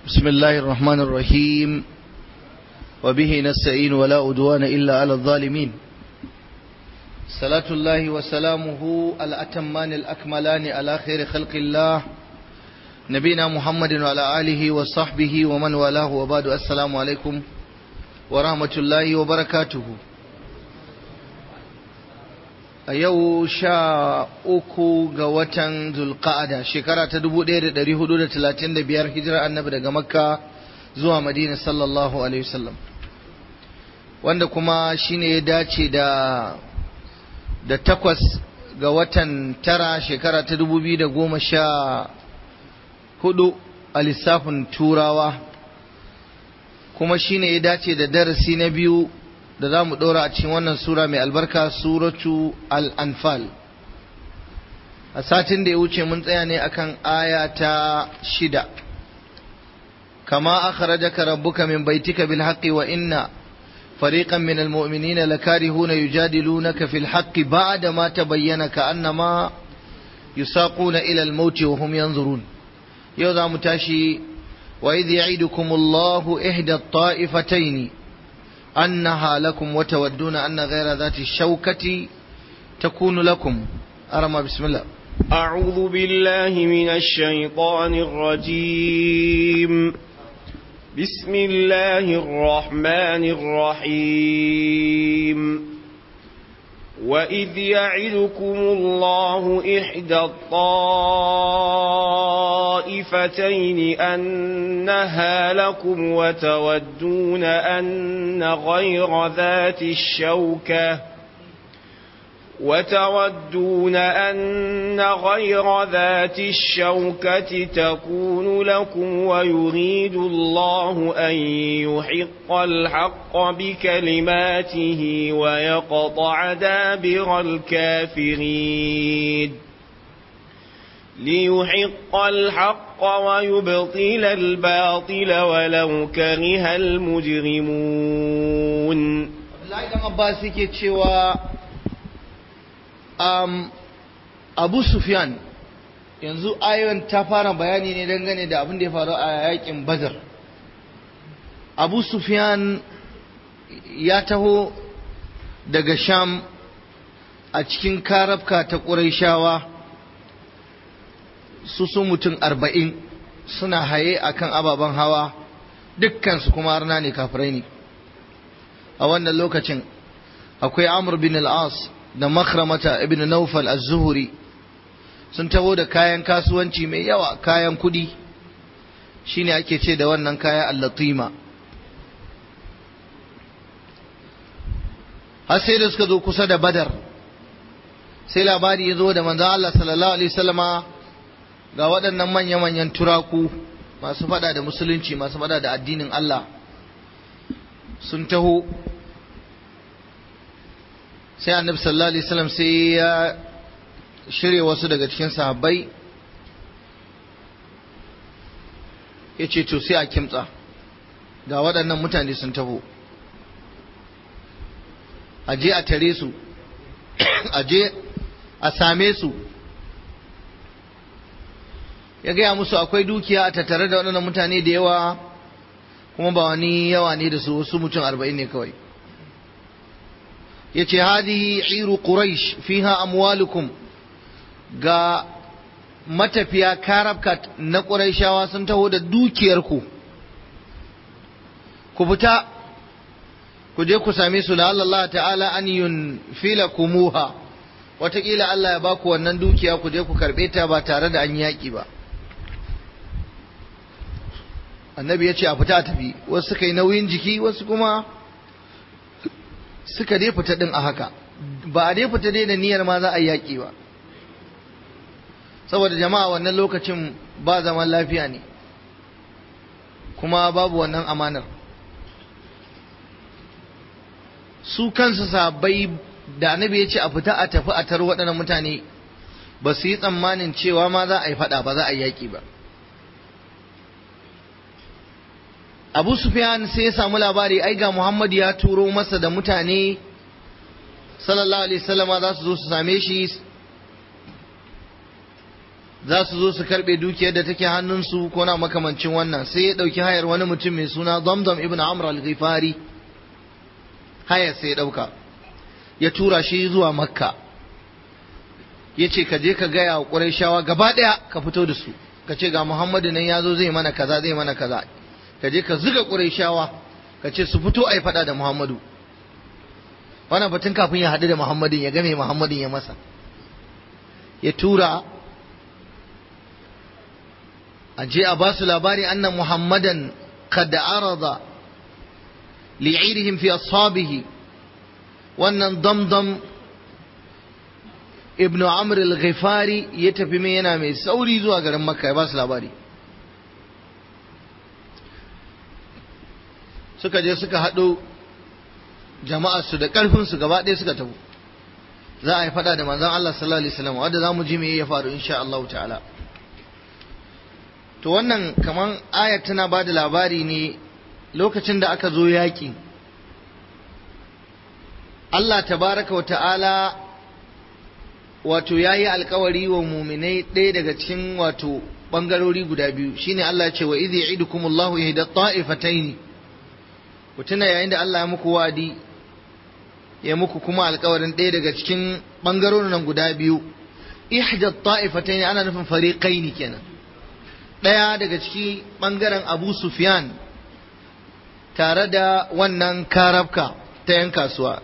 بسم الله الرحمن الرحيم وبه نستعين ولا أدوان إلا على الظالمين صلاة الله وسلامه الأتمان الأكملان على خير خلق الله نبينا محمد وعلى آله وصحبه ومن والاه وبعد السلام عليكم ورحمة الله وبركاته a yau sha uku ga watan zulqa'ada shekara ta dubu ɗaya da ɗari hudu da talatin da biyar hijirar annabi daga makka zuwa madina sallallahu alaihi wasallam wanda kuma shine ya dace da da takwas ga watan tara shekara ta dubu biyu da goma sha hudu a lissafin turawa kuma shine ya dace da darasi na biyu da za mu ɗora a cikin wannan sura mai albarka suratu al-anfal a satin da ya wuce mun tsaya ne akan aya ta shida kama akhrajaka rabbuka min baitika bil haqqi wa inna fariqan min al-mu'minina lakarihuna yujadilunaka fil haqqi ba'da ma tabayyana ka'annama yusaquna ila al-maut wa hum yanzurun yau za mu tashi wa idh ya'idukumullahu ihda at-ta'ifatayn أنها لكم وتودون أن غير ذات الشوكة تكون لكم أرمى بسم الله أعوذ بالله من الشيطان الرجيم بسم الله الرحمن الرحيم وإذ يعدكم الله إحدى الطائفتين أنها لكم وتودون أن غير ذات الشوكة وتودون أن غير ذات الشوكة تكون لكم ويريد الله أن يحق الحق بكلماته ويقطع دابر الكافرين ليحق الحق ويبطل الباطل ولو كره المجرمون Abbas yake cewa um, Abu Sufyan yanzu ayon ta fara bayani ne dangane da abin da ya faru a yakin Badar Abu Sufyan ya taho daga Sham a cikin karafka ta Qurayshawa su su mutum arba'in suna haye akan ababen hawa dukkansu kuma arna ne kafirai ne a wannan lokacin akwai Amr bin al-As da makramata ibn Naufal az-Zuhri sun taho da kayan kasuwanci mai yawa kayan kudi shine ake ce da wannan kaya al-latima har sai da suka zo kusa da Badar sai labari ya zo da manzon Allah sallallahu alaihi wasallama ga waɗannan manya-manyan turaku masu fada da musulunci masu fada da addinin Allah sun taho sai annabi sallallahu alaihi wasallam sai ya shirya wasu daga cikin sahabbai ya ce to sai a kimtsa ga waɗannan mutane sun taho a je a tare su a je a same su ya gaya musu akwai dukiya a tattare da waɗannan mutane da yawa kuma ba wani yawa ne da su wasu mutum arba'in ne kawai ya ce hadihi iru quraish fiha amwalukum ga matafiya karabkat na ƙuraishawa sun taho da dukiyarku ku fita ku je ku same su la Allah ta'ala an yunfila kumuha wataƙila Allah ya baku wannan dukiya ku je ku karɓe ta ba tare da an yaƙi ba annabi ya ce a fita a tafi wasu suka yi nauyin jiki wasu kuma suka dai fita din a haka ba a dai fita dai da niyyar ma za a yaƙi ba saboda jama'a wannan lokacin ba zaman lafiya ne kuma babu wannan amanar su kansu sabai da annabi ya ce a fita a tafi a tar waɗannan mutane ba su yi tsammanin cewa ma za a yi faɗa ba za a yi yaƙi ba abu sufyan sai ya samu labari ai ga muhammad ya turo masa da mutane sallallahu alaihi wasallama za su zo su same shi za su zo su karbe dukiyar da take hannunsu ko na makamancin wannan sai ya dauki hayar wani mutum mai suna Damdam ibn Amr al-Ghifari hayar sai ya dauka ya tura shi zuwa Makka ya ce ka je ka gaya wa Qurayshawa gaba daya ka fito da su ka ce ga Muhammadu nan ya zo zai mana kaza zai mana kaza ka je ka zuga Qurayshawa ka ce su fito ai fada da Muhammadu wannan batun kafin ya haɗu da Muhammadin ya game Muhammadin ya masa ya tura a je a ba su labari annan Muhammadan kad arada li'irihim fi ashabihi wannan damdam ibn Amr al-Ghifari ya tafi mai yana mai sauri zuwa garin Makka ya ba su labari suka je suka haɗo jama'arsu da ƙarfinsu gaba ɗaya suka tafi za a yi faɗa da manzon Allah sallallahu alaihi wasallam wanda za mu ji me ya faru insha Allah ta'ala to wannan kaman ayat tana ba da labari ne lokacin da aka zo yaƙi Allah tabaraka wa ta'ala wato ya yi alkawari wa muminai ɗaya daga cikin wato ɓangarori guda biyu shine Allah ce wa idhi ya'idukumullahu ihda ta'ifataini ku tuna yayin da Allah ya muku wadi ya muku kuma alkawarin ɗaya daga cikin ɓangarorin nan guda biyu ihda ta'ifataini ana nufin fariqaini kenan ɗaya daga ciki ɓangaren Abu Sufyan tare da wannan karabka ta yan kasuwa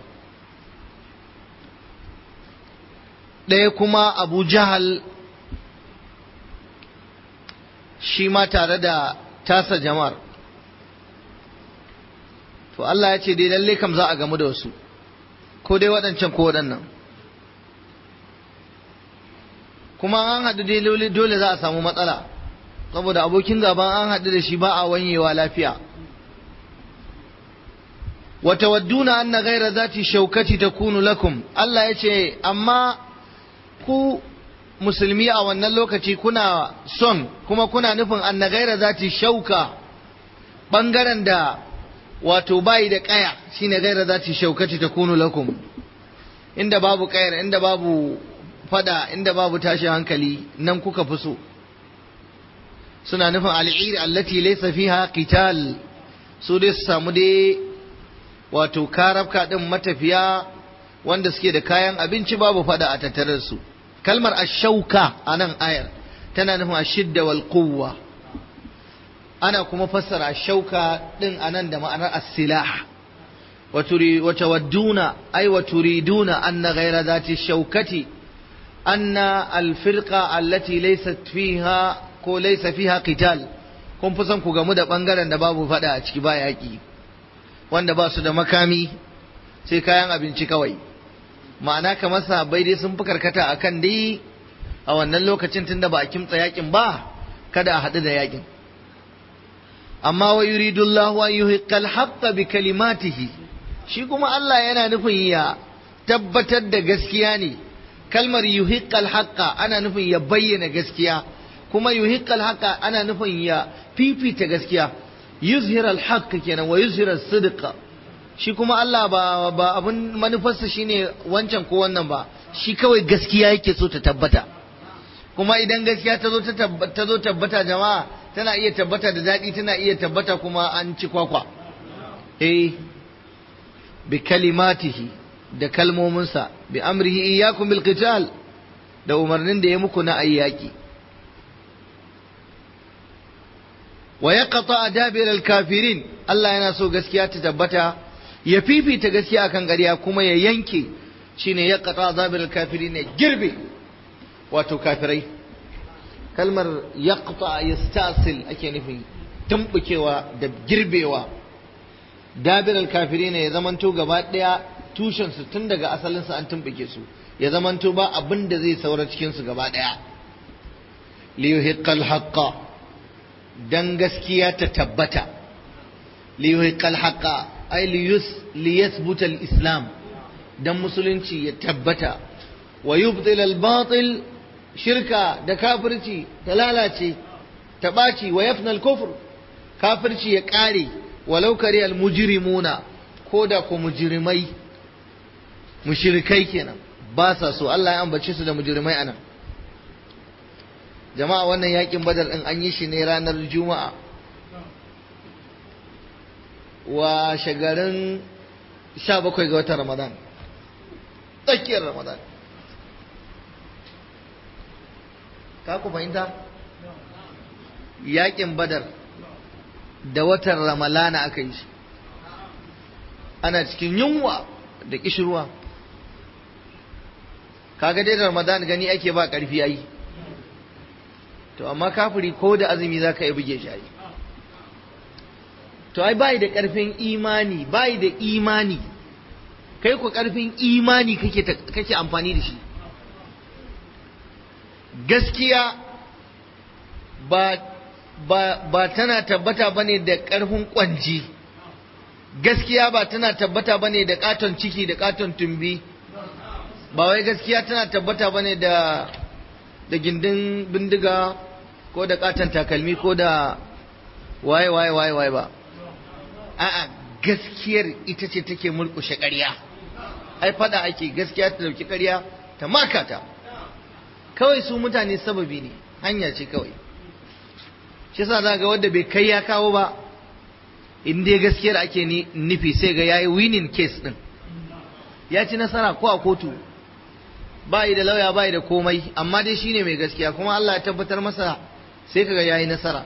ɗaya kuma Abu Jahal shi ma tare da tasa jama'ar to Allah ya ce dai lalle kam za a gamu da wasu ko dai waɗancan ko waɗannan kuma an haɗu dai dole za a samu matsala saboda abokin gaban an haɗu da shi ba a wanyewa lafiya watawadduna anna ghaira zati shaukati takunu lakum Allah ya ce amma ku musulmi a wannan lokaci kuna son kuma kuna nufin anna ghaira zati shauka bangaren da wato bayi da kaya shine gaira zati shaukati takunu lakum inda babu kayar inda babu fada inda babu tashi hankali nan kuka fi so suna nufin al'ir allati laysa fiha qital su dai su samu dai wato karabka din matafiya wanda suke da kayan abinci babu fada a tattare su kalmar ashauka a nan ayar tana nufin ashidda wal quwwa ana kuma fassara ashauka din anan da ma'anar as-silah wa turi wa tawadduna ay wa turiduna anna ghayra dhati shaukati anna al-firqa allati laysat fiha ko laysa fiha qital kun fi son ku gamu da bangaren da babu fada a ciki ba yaki wanda ba su da makami sai kayan abinci kawai ma'ana kamar sahabbai dai sun fi karkata akan dai a wannan lokacin tunda ba a kimtsa yakin ba kada a haɗu da yakin amma wa yuridu Allah an yuhiqqal haqqa bi kalimatihi shi kuma Allah yana nufin ya tabbatar da gaskiya ne kalmar yuhiqqal haqqa ana nufin ya bayyana gaskiya kuma yuhiqqal haqqa ana nufin ya fifita gaskiya yuzhiral haqq kenan wa yuzhiras sidqa shi kuma Allah ba ba abun manufarsa shine wancan ko wannan ba shi kawai gaskiya yake so ta tabbata kuma idan gaskiya ta zo ta zo tabbata jama'a tana iya tabbata da daɗi tana iya tabbata kuma an ci kwakwa eh bi kalimatihi da kalmominsa bi amrihi iyyakum bil qital da umarnin da ya muku na ayyaki wa yaqta dabir al kafirin Allah yana so gaskiya ta tabbata ya fifita gaskiya akan ƙarya kuma ya yanke shine yaqta dabir al kafirin ya girbe wato kafirai kalmar yaqta yastasil ake nufi tumbukewa da girbewa dabiral kafiri ne ya zamanto gaba daya tushen su tun daga asalin su an tumbuke su ya zamanto ba abin da zai saura cikin su gaba daya li yuhiqqal haqqa dan gaskiya ta tabbata li yuhiqqal haqqa ay li yus li yathbuta al islam dan musulunci ya tabbata wa yubtil al batil shirka da kafirci ta lalace ta ɓaci wa yafnal kufr kafirci ya ƙare walau kare al mujrimuna ko da ko mujrimai mushrikai kenan ba sa so Allah ya ambace su da mujrimai anan jama'a wannan yakin badar din an yi shi ne ranar juma'a wa shagarin 17 ga watan ramadan tsakiyar ramadan ka ku fahimta yakin badar da watan ramalana aka yi shi ana cikin yunwa da kishirwa kaga dai ramadan gani ake ba karfi yayi to amma kafiri ko da azumi za ka yi buge shi to ai bai da karfin imani bai da imani kai ku karfin imani kake kake amfani da shi gaskiya ba ba ba tana tabbata bane da karfin kwanji gaskiya ba tana tabbata bane da katon ciki da katon tumbi ba wai gaskiya tana tabbata bane da da gindin bindiga ko da katon takalmi ko da waye waye waye waye ba a'a gaskiyar ita ce take mulkushe ƙarya ai fada ake gaskiya ta dauki ƙarya ta makata kawai su mutane sababi ne hanya ce kawai shi yasa za ga wanda bai kai ya kawo ba in dai gaskiyar ake nufi sai ga yayi winning case din ya ci nasara ko a kotu ba da lauya ba da komai amma dai shine mai gaskiya kuma Allah ya tabbatar masa sai kaga yayi nasara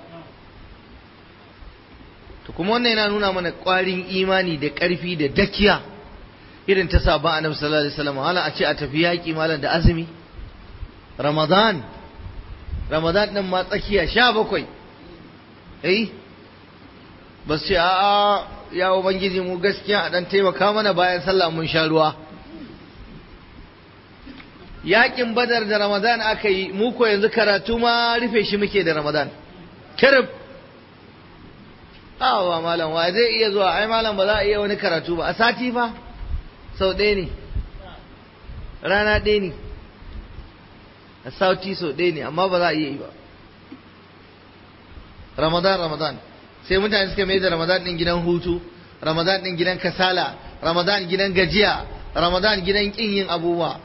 to kuma wannan yana nuna mana ƙwarin imani da ƙarfi da dakiya irin ta sabon annabi sallallahu alaihi wasallam hala a ce a tafi yaƙi malam da azumi ramadan ramadan din ma tsakiya sha bakwai eh ba su ce a'a ya ubangiji mu gaskiya a dan taimaka mana bayan sallah mun sha ruwa yaƙin badar da ramadan aka yi mu ko yanzu karatu ma rufe shi muke da ramadan kirib awa malam wa zai iya zuwa ai malam ba za a iya wani karatu ba a sati fa sau ɗaya ne rana ɗaya ne a sati sau ɗaya ne amma ba za a iya yi ba ramadan ramadan sai mutane suka mai da ramadan ɗin gidan hutu ramadan ɗin gidan kasala ramadan gidan gajiya ramadan gidan ƙin yin abubuwa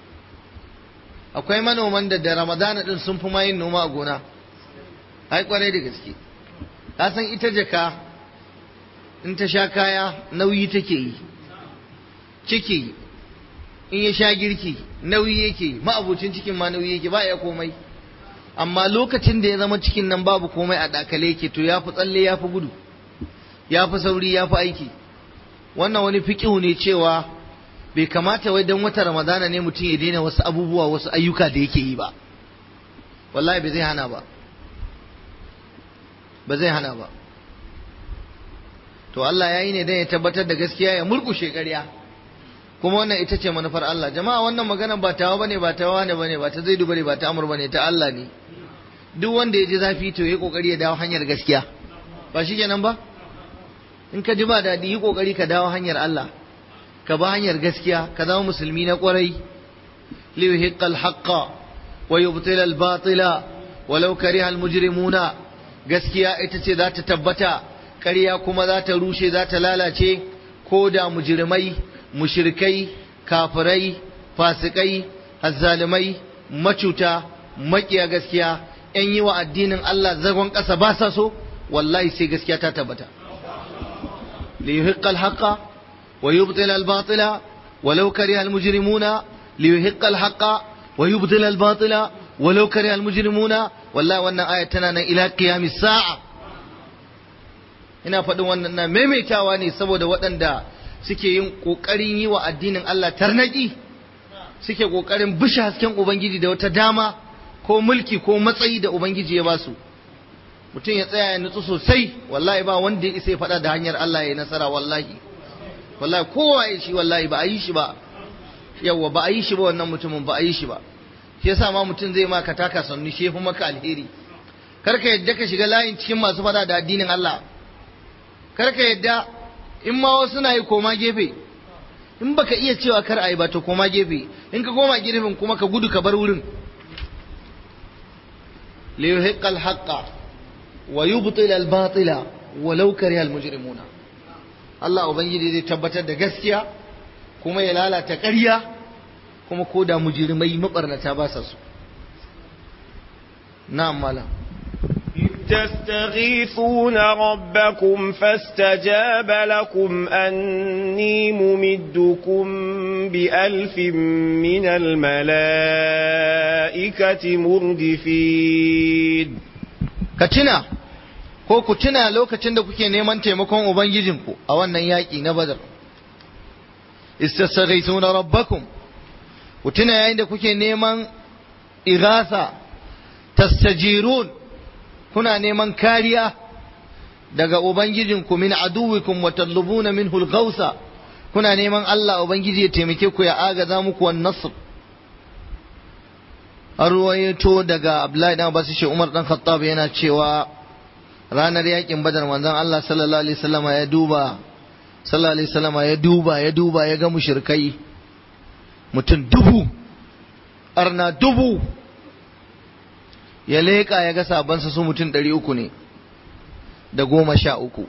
akwai manoman da da ramadan ɗin sun fi ma yin noma a gona ai kwarai da gaske ka san ita jaka in ta sha kaya nauyi take yi ciki in ya sha girki nauyi yake ma'abucin cikin ma nauyi yake ba ya komai amma lokacin da ya zama cikin nan babu komai a dakale yake to ya fi tsalle ya fi gudu ya fi sauri ya fi aiki wannan wani fiƙihu ne cewa bai kamata wai don wata ramadana ne mutum ya daina wasu abubuwa wasu ayyuka da yake yi ba wallahi bai zai hana ba ba zai hana ba to Allah ya yi ne don ya tabbatar da gaskiya ya murkushe ƙarya kuma wannan ita ce manufar Allah jama'a wannan magana ba tawa bane ba tawa ne bane ba ta zaidu bane ba ta amur bane ta Allah ne duk wanda ya ji zafi to ya kokari ya dawo hanyar gaskiya ba shi kenan ba in ka ji ba daɗi yi kokari ka dawo hanyar Allah ka ba hanyar gaskiya ka zama musulmi na kwarai li yuhiqqa al-haqqa wa yubtila al-batila walau kariha al-mujrimuna gaskiya ita ce za ta tabbata ƙarya kuma za ta rushe za ta lalace ko da mujrimai mushrikai kafirai fasikai azzalimai macuta makiya gaskiya yan yi wa addinin Allah zagon ƙasa ba sa so wallahi sai gaskiya ta tabbata li yuhiqqa al-haqqa wa yubtila al-batila walau kariha al-mujrimuna li yuhiqqa al-haqqa wa yubtila al-batila walau kariha al-mujrimuna wallahi wannan aya tana nan ila qiyamis sa'a ina faɗin wannan na maimaitawa ne saboda waɗanda suke yin ƙoƙarin yi wa addinin Allah tarnaki suke ƙoƙarin bishe hasken Ubangiji da wata dama ko mulki ko matsayi da Ubangiji ya basu mutum ya tsaya ya nutsu sosai wallahi ba wanda ya isa ya faɗa da hanyar Allah ya nasara wallahi wallahi kowa ya shi wallahi ba a yi shi ba yawwa ba a yi shi ba wannan mutumin ba a yi shi ba shi yasa ma mutum zai maka taka sannu shi fi maka alheri kar ka yadda ka shiga layin cikin masu faɗa da addinin Allah kar ka yadda in ma wasu na yi koma gefe in baka iya cewa kar a yi ba to koma gefe in ka koma gefen kuma ka gudu ka bar wurin li yuhiqqa al-haqqa wa yubtila al-batila walau kariha al-mujrimuna Allah ubangiji zai tabbatar da gaskiya kuma ya lalata ƙarya kuma ko da mujrimai mabarnata ba sa su na'am malam تستغيثون ربكم فاستجاب لكم أني ممدكم بألف من الملائكة مردفين كتنا ko ku tuna lokacin da kuke neman taimakon ubangijinku a wannan yaƙi na badar istasghaithuna rabbakum ku tuna yayin da kuke neman ighatha tastajirun kuna neman kariya daga ubangijinku min aduwikum wa tatlubuna minhu al-ghawsa kuna neman Allah ubangiji ya taimake ku ya agaza muku wan nasr arwayato daga Abdullahi dan Abbas shi Umar dan Khattab yana cewa ranar yakin Badar manzon Allah sallallahu alaihi wasallam ya duba sallallahu alaihi wasallam ya duba ya duba ya ga mushrikai mutum dubu arna dubu ya leƙa ya ga sabansa su mutum ɗari uku ne da goma sha uku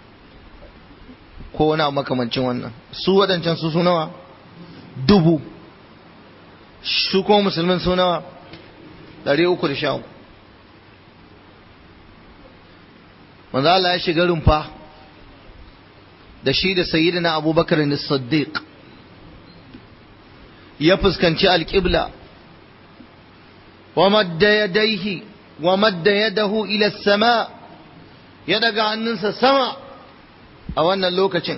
ko wani makamancin wannan su waɗancan su su nawa dubu su kuma musulmin su nawa ɗari uku da sha uku manzo Allah ya shiga rumfa da shi da sayyidina abubakar ne siddiq ya fuskanci alƙibla ومد يديه ومد يده إلى السماء يدق عننسى السماء أو أن اللوكة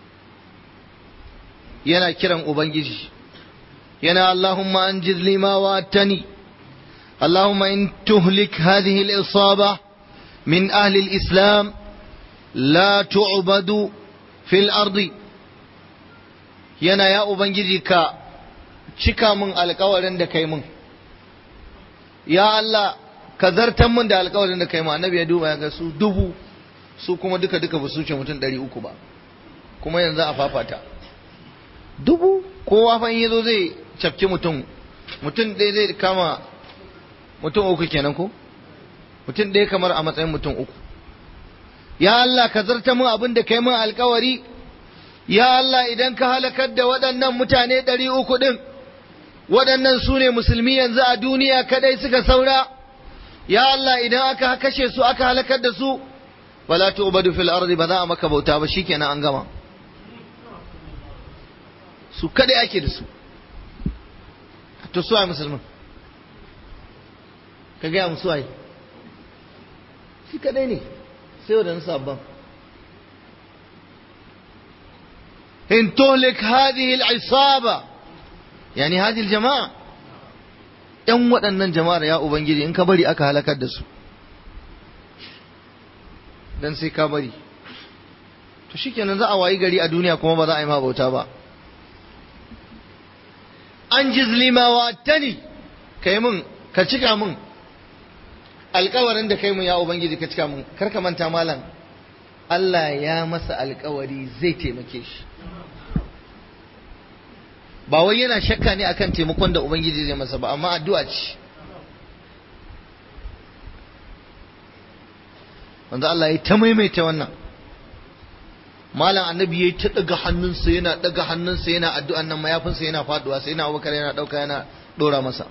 ينا كرم أبنجي ينا اللهم أنجز لي ما وعدتني اللهم إن تهلك هذه الإصابة من أهل الإسلام لا تعبد في الأرض ينا يا أبنجي كا cika min alkawarin da kai min ya Allah ka zartan min da alkawarin da kai ma annabi ya duba ya ga su dubu su kuma duka duka ba su ce mutum ɗari uku ba kuma yanzu a fafata dubu kowa fa in yazo zai cafke mutum mutum ɗaya zai kama mutum uku kenan ko mutum ɗaya kamar a matsayin mutum uku ya Allah ka zarta min abin da kai min alkawari ya Allah idan ka halakar da waɗannan mutane ɗari uku ɗin waɗannan su ne musulmi yanzu a duniya kadai suka saura ya Allah idan aka kashe su aka halakar da su wala tu'badu fil ardi ba za a maka bauta ba shikenan an gama su kadai ake da su to su ai musulmin ka gaya musu ai shi kadai ne sai wadannan sabban in tuhlik hadhihi al-isaba yani hadhihi al-jama'a yan waɗannan jama'ar ya ubangiji in ka bari aka halakar da su dan sai ka bari to shikenan za a wayi gari a duniya kuma ba za a yi ma bauta ba an jizlima wa tani kai mun ka cika mun alkawarin da kai mun ya ubangiji ka cika mun kar ka manta malam Allah ya masa alkawari zai taimake shi ba wai yana shakka ne akan taimakon da ubangiji zai masa ba amma addu'a ce wanda Allah ya ta maimaita wannan malam annabi ya ta daga hannunsa yana daga hannunsa yana addu'an nan mayafinsa yana faduwa sai yana abubakar yana dauka yana dora masa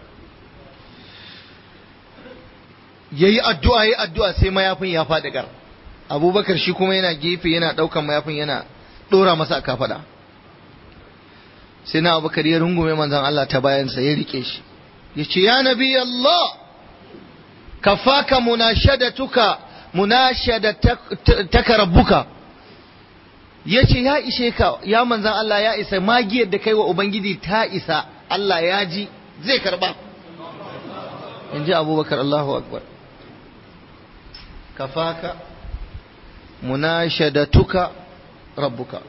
yayi addu'a yayi addu'a sai mayafin ya faɗi gar abubakar shi kuma yana gefe yana daukan mayafin yana dora masa a kafada sai na abubakar ya rungume manzon Allah ta bayansa ya rike shi ya ce ya nabi Allah kafaka munashadatuka munashadatuka rabbuka ya ce ya ishe ka ya manzan Allah ya isa magiyar da kai wa Ubangiji ta isa Allah ya ji zai karba in ji abubakar Allahu akbar kafaka munashadatuka rabbuka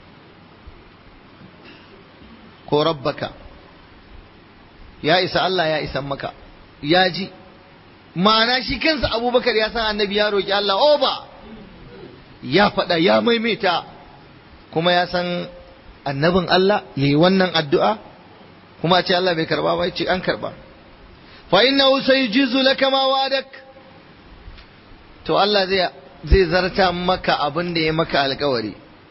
ko rabbaka ya isa Allah ya isan maka ya ji ma'ana shi kansa abubakar ya san annabi ya roƙi Allah oba ya faɗa ya maimaita kuma ya san annabin Allah ya yi wannan addu'a kuma ce Allah bai karba ba ce an karba fa innahu sayjizu laka ma wadak to Allah zai zai zarta maka abin da ya maka alkawari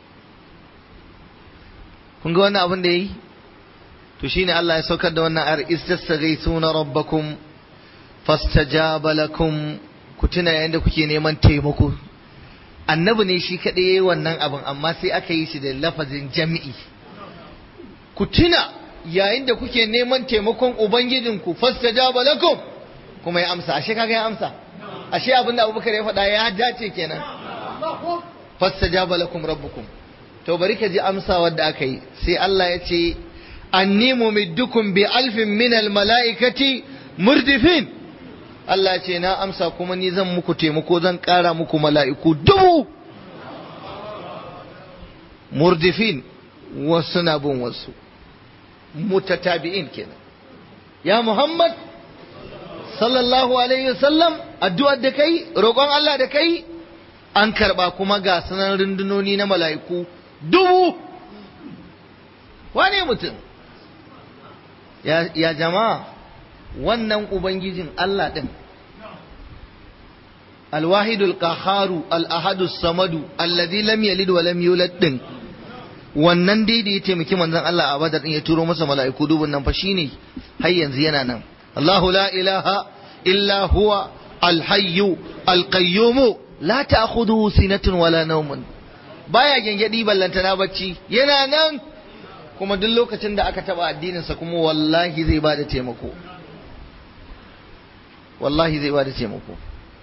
kun ga wannan abin da yayi to shine Allah ya saukar da wannan ayar istastaghithuna rabbakum fastajaba lakum ku tuna yayin da kuke neman taimako annabi ne shi kaɗai yayi wannan abin amma sai aka yi shi da lafazin jami'i ku tuna yayin da kuke neman taimakon ubangijinku fastajaba lakum kuma ya amsa ashe kaga ya amsa ashe abinda abubakar ya faɗa ya dace kenan fastajaba lakum rabbukum to bari ka ji amsa wadda aka yi sai Allah ya ce anni mumiddukum bi alfin min al mala'ikati murdifin Allah ya ce na amsa kuma ni zan muku taimako zan ƙara muku mala'iku dubu murdifin wasu na bin wasu mutatabi'in kenan ya Muhammad sallallahu alaihi wasallam addu'ar da kai roƙon Allah da kai an karba kuma ga sanan rundunoni na mala'iku dubu wane mutum ya, ya jama'a wannan ubangijin Allah ɗin alwahidul qaharu al-ahadus samadu alladhi lam yalid wa lam yulad din wannan dai da ya taimaki manzon Allah a badar din ya turo masa mala'iku dubun nan fa shine har yanzu yana nan Allahu la ilaha illa huwa al-hayyu al-qayyum la ta'khudhuhu sinatun wala nawmun baya gengedi ballantana bacci yana nan kuma duk lokacin da aka taba addininsa kuma wallahi zai bada taimako wallahi zai bada taimako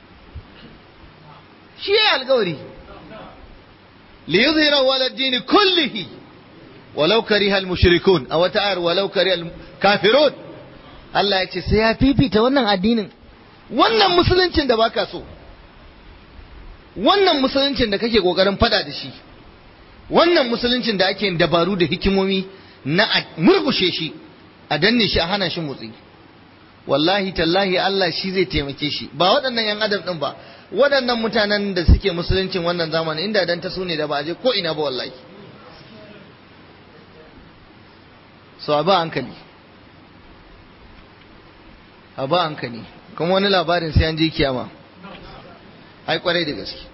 shi ya alkawari li yuzhira wala dini kullihi walau kariha al-mushrikun aw ta'ar walau kariha al-kafirun Allah ya ce sai ya fifita wannan addinin wannan musuluncin da baka so wannan musuluncin da kake kokarin fada da shi wannan musuluncin da ake dabaru da hikimomi na a murkushe shi a danne shi a hana shi motsi wallahi tallahi Allah shi zai taimake shi ba waɗannan yan adam din ba waɗannan mutanen da suke musuluncin wannan zamani inda dan ta su ne da ba a je ko ina ba wallahi so a ba hankali a ba hankali kuma wani labarin sai an je kiyama ai kwarai da gaske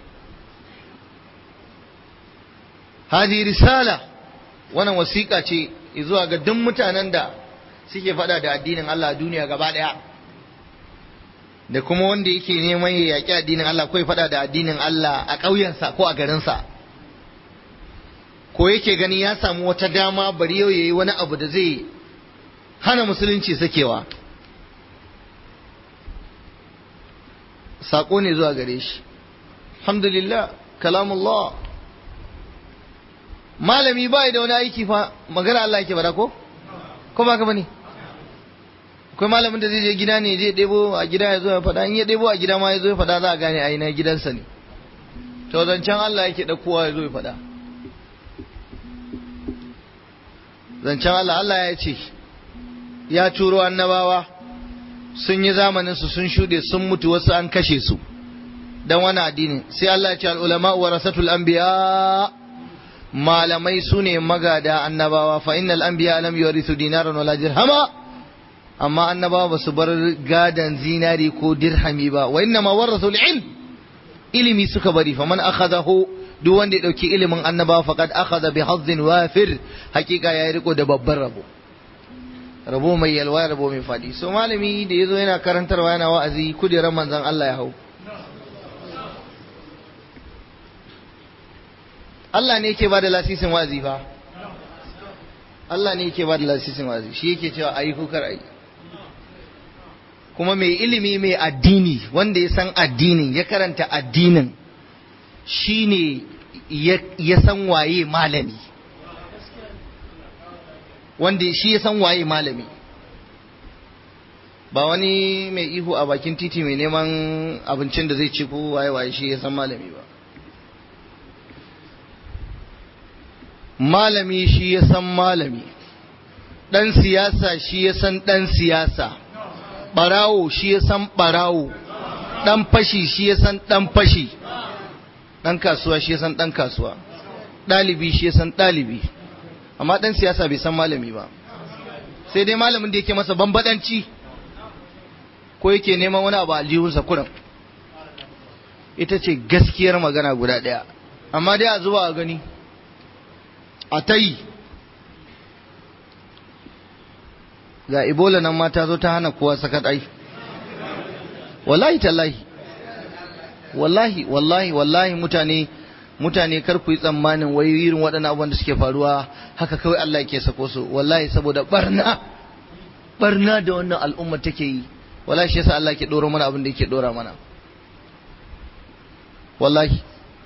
hadi risala wannan wasiƙa ce zuwa ga duk mutanen da suke faɗa da addinin Allah a duniya gaba ɗaya da kuma wanda yake neman ya yaƙi addinin Allah ko ya faɗa da addinin Allah a ƙauyensa ko a garinsa ko yake gani ya samu wata dama bari yau yayi wani abu da zai hana musulunci sakewa saƙo ne zuwa gare shi alhamdulillah kalamullah malami ba da wani aiki fa magana Allah yake bada ko ko ba ka bane akwai malamin da zai je gida ne zai ɗebo a gida ya zo ya faɗa in ya ɗebo a gida ma ya zo ya faɗa za a gane a na gidansa ne to zancen Allah yake ɗaukowa ya zo ya faɗa zancen Allah Allah ya ce ya turo annabawa sun yi zamanin su sun shuɗe sun mutu wasu an kashe su dan wani addini sai Allah ya ce al-ulama warasatul anbiya malamai su ne magada annabawa fa innal anbiya lam yurithu dinaran wala dirhama amma annabawa ba su bar gadan zinari ko dirhami ba wa inna ma warathu ilm ilimi suka bari fa man akhadahu duk wanda ya dauki ilimin annabawa faqad akhadha bi hazzin wafir hakika ya riko da babban rabo rabo mai yalwa rabo mai fadi so malami da yazo yana karantarwa yana wa'azi kudiran manzon Allah ya hau Allah ne yake ba da lasisin wazi ba Allah ne yake ba da lasisin wazi shi yake cewa ayi kukar ayi kuma mai ilimi mai addini wanda ya san addinin ya karanta addinin shi ne ya san waye malami wanda shi ya san waye malami ba wani mai ihu a bakin titi mai neman abincin da zai ci ko waye waye shi ya san malami ba malami shi ya san malami ɗan siyasa shi ya san ɗan siyasa ɓarawo shi ya san ɓarawo ɗan fashi shi ya san ɗan fashi ɗan kasuwa shi ya san ɗan kasuwa ɗalibi shi ya san ɗalibi amma ɗan siyasa bai san malami ba sai dai malamin da yake masa bambadanci ko yake neman wani abu aljihunsa kuram ita ce gaskiyar magana guda ɗaya amma dai a zuba a gani a ta yi ga ebola nan ma ta zo ta hana kowa sakat ai wallahi tallahi wallahi wallahi wallahi mutane mutane kar ku yi tsammanin wai irin waɗannan abubuwan da suke faruwa haka kawai Allah yake sako su wallahi saboda barna barna da wannan al'umma take yi wallahi shi yasa Allah ke dora mana abin da yake dora mana wallahi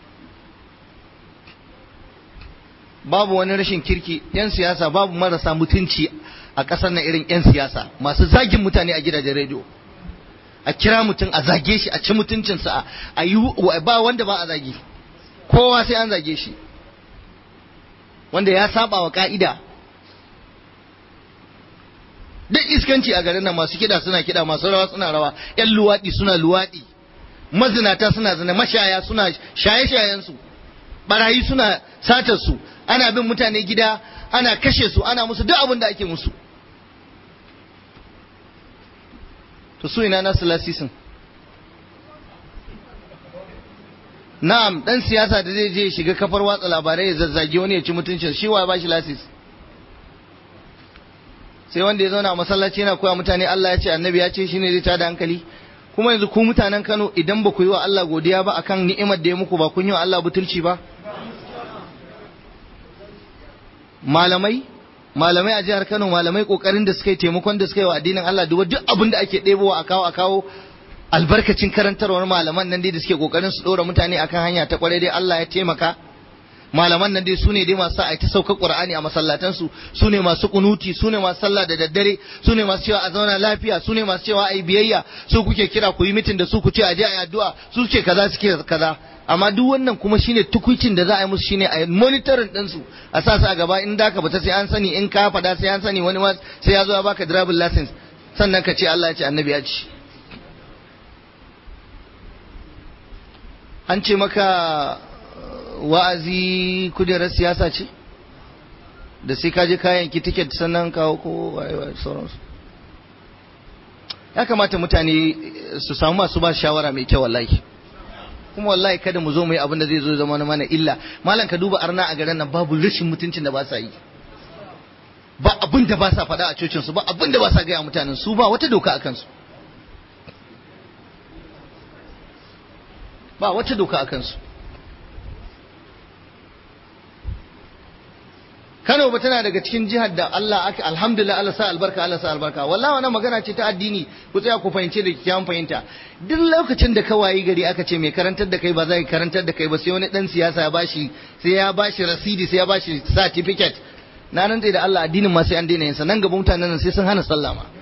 babu wani rashin kirki yan siyasa babu marasa mutunci a ƙasar nan irin yan siyasa masu zagin mutane a gidajen rediyo a kira mutum a zage shi a ci mutuncinsa a yi ba wanda ba a zagi kowa sai an zage shi wanda ya saba wa ka'ida duk iskanci a garin nan masu kiɗa suna kiɗa masu rawa suna rawa yan luwaɗi suna luwaɗi mazinata suna zina mashaya suna shaye-shayensu barayi suna satar su ana bin mutane gida ana kashe su ana musu duk abin da ake musu to su ina nasu lasisin na'am dan siyasa da zai je shiga kafar watsa labarai ya zazzage wani ya ci mutuncin shi wa ba shi lasis sai wanda ya zauna a masallaci yana koya mutane Allah ya ce annabi ya ce shine zai tada hankali kuma yanzu ku mutanen Kano idan ba ku yi wa Allah godiya ba akan ni'imar da ya muku ba kun yi wa Allah butulci ba malamai malamai a jihar Kano malamai kokarin da suka yi taimakon da suka yi wa addinin Allah duk duk abin da ake ɗebowa a kawo a kawo albarkacin karantarwar malaman nan dai da suke kokarin su ɗora mutane akan hanya ta kwarai dai Allah ya taimaka malaman nan dai su ne dai masu a ta saukar Qur'ani a masallatansu su ne masu kunuti su ne masu sallah da daddare su ne masu cewa a zauna lafiya su ne masu cewa a yi biyayya su kuke kira ku yi mitin da su ku ce a je a yi addu'a su ce kaza suke kaza amma duk wannan kuma shine tukuicin da za a yi musu shine a yi monitoring din su a sa su a gaba in da ka fita sai an sani in ka fada sai an sani wani ma sai ya zo ya baka driving license sannan ka ce Allah ya ce annabi ya ce an ce maka wa'azi kujerar siyasa ce da sai ka je kayan ki tiket sannan kawo ko waye sauransu ya kamata mutane su samu masu ba shawara mai kyau wallahi kuma wallahi kada mu zo mu yi abin da zai zo zama mana illa malam ka duba arna a garin nan babu rashin mutuncin da ba sa yi ba abin da ba sa faɗa a cocin su ba abin da ba sa gaya mutanen su ba wata doka a kansu ba wata doka a kansu Kano ba tana daga cikin jihar da Allah aka alhamdulillah Allah sa albarka Allah sa albarka wallahi wannan magana ce ta addini ku tsaya ku fahimce da kyan fahimta duk lokacin da ka wayi gari aka ce mai karantar da kai ba zai karantar da kai ba sai wani dan siyasa ya bashi sai ya bashi rasidi sai ya bashi certificate na nan da Allah addinin ma sai an daina yin sa nan gaba mutanen nan sai sun hana sallah ma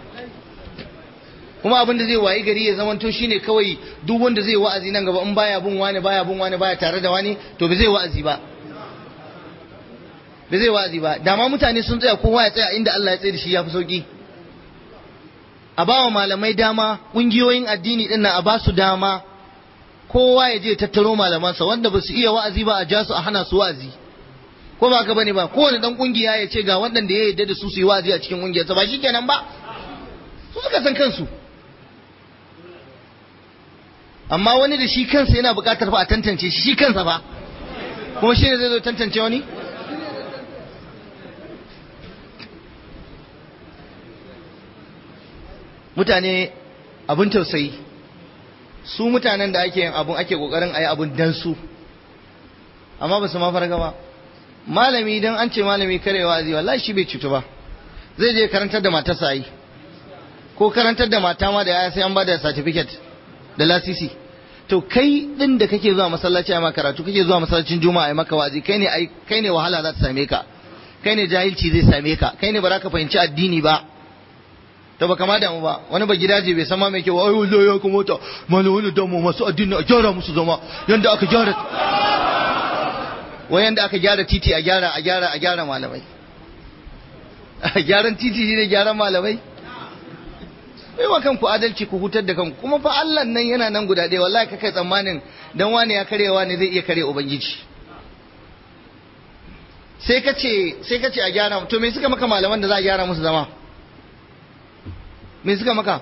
kuma abin da zai wayi gari ya zamanto shine kawai duk wanda zai wa'azi nan gaba in baya bin wani baya bin wani baya tare da wani to ba zai wa'azi ba ba zai wa'azi ba dama mutane sun tsaya kowa ya tsaya inda Allah ya tsaye da shi ya fi sauki a ba wa malamai dama ƙungiyoyin addini din nan a ba su dama kowa ya je tattaro malamansa wanda ba su iya wa'azi ba a ja su a hana su wa'azi ko ba ka bane ba kowane dan kungiya ya ce ga waɗanda ya yarda da su su yi wa'azi a cikin kungiyarsa ba shi kenan ba su suka san kansu amma wani da shi kansa yana buƙatar fa a tantance shi kansa ba kuma shi ne zai zo tantance wani mutane abin tausayi su mutanen da ake yin abun ake kokarin a yi abun dan su amma ba su ma farga ba malami idan an ce malami kare wa'azi wallahi shi bai cutu ba zai je karantar da matarsa yi ko karantar da mata ma da yaya sai an ba da certificate da lasisi to kai din da kake zuwa masallaci a karatu kake zuwa masallacin juma'a a maka wa'azi kai ne kai ne wahala za ta same ka kai ne jahilci zai same ka kai ne ba za ka fahimci addini ba to ba kama damu ba wani ba gidaje bai san ma mai kyau ai wallahi ya kamata malamin da mu masu addini a gyara musu zama yanda aka gyara wai yanda aka gyara titi a gyara a gyara a gyara malamai gyaran titi ne gyaran malamai bai wa kanku adalci ku hutar da kanku kuma fa Allah nan yana nan guda ɗaya wallahi kai tsammanin dan wani ya karewa ne zai iya kare ubangiji sai ka ce sai ka ce a gyara to me suka maka malaman da za a gyara musu zama me suka maka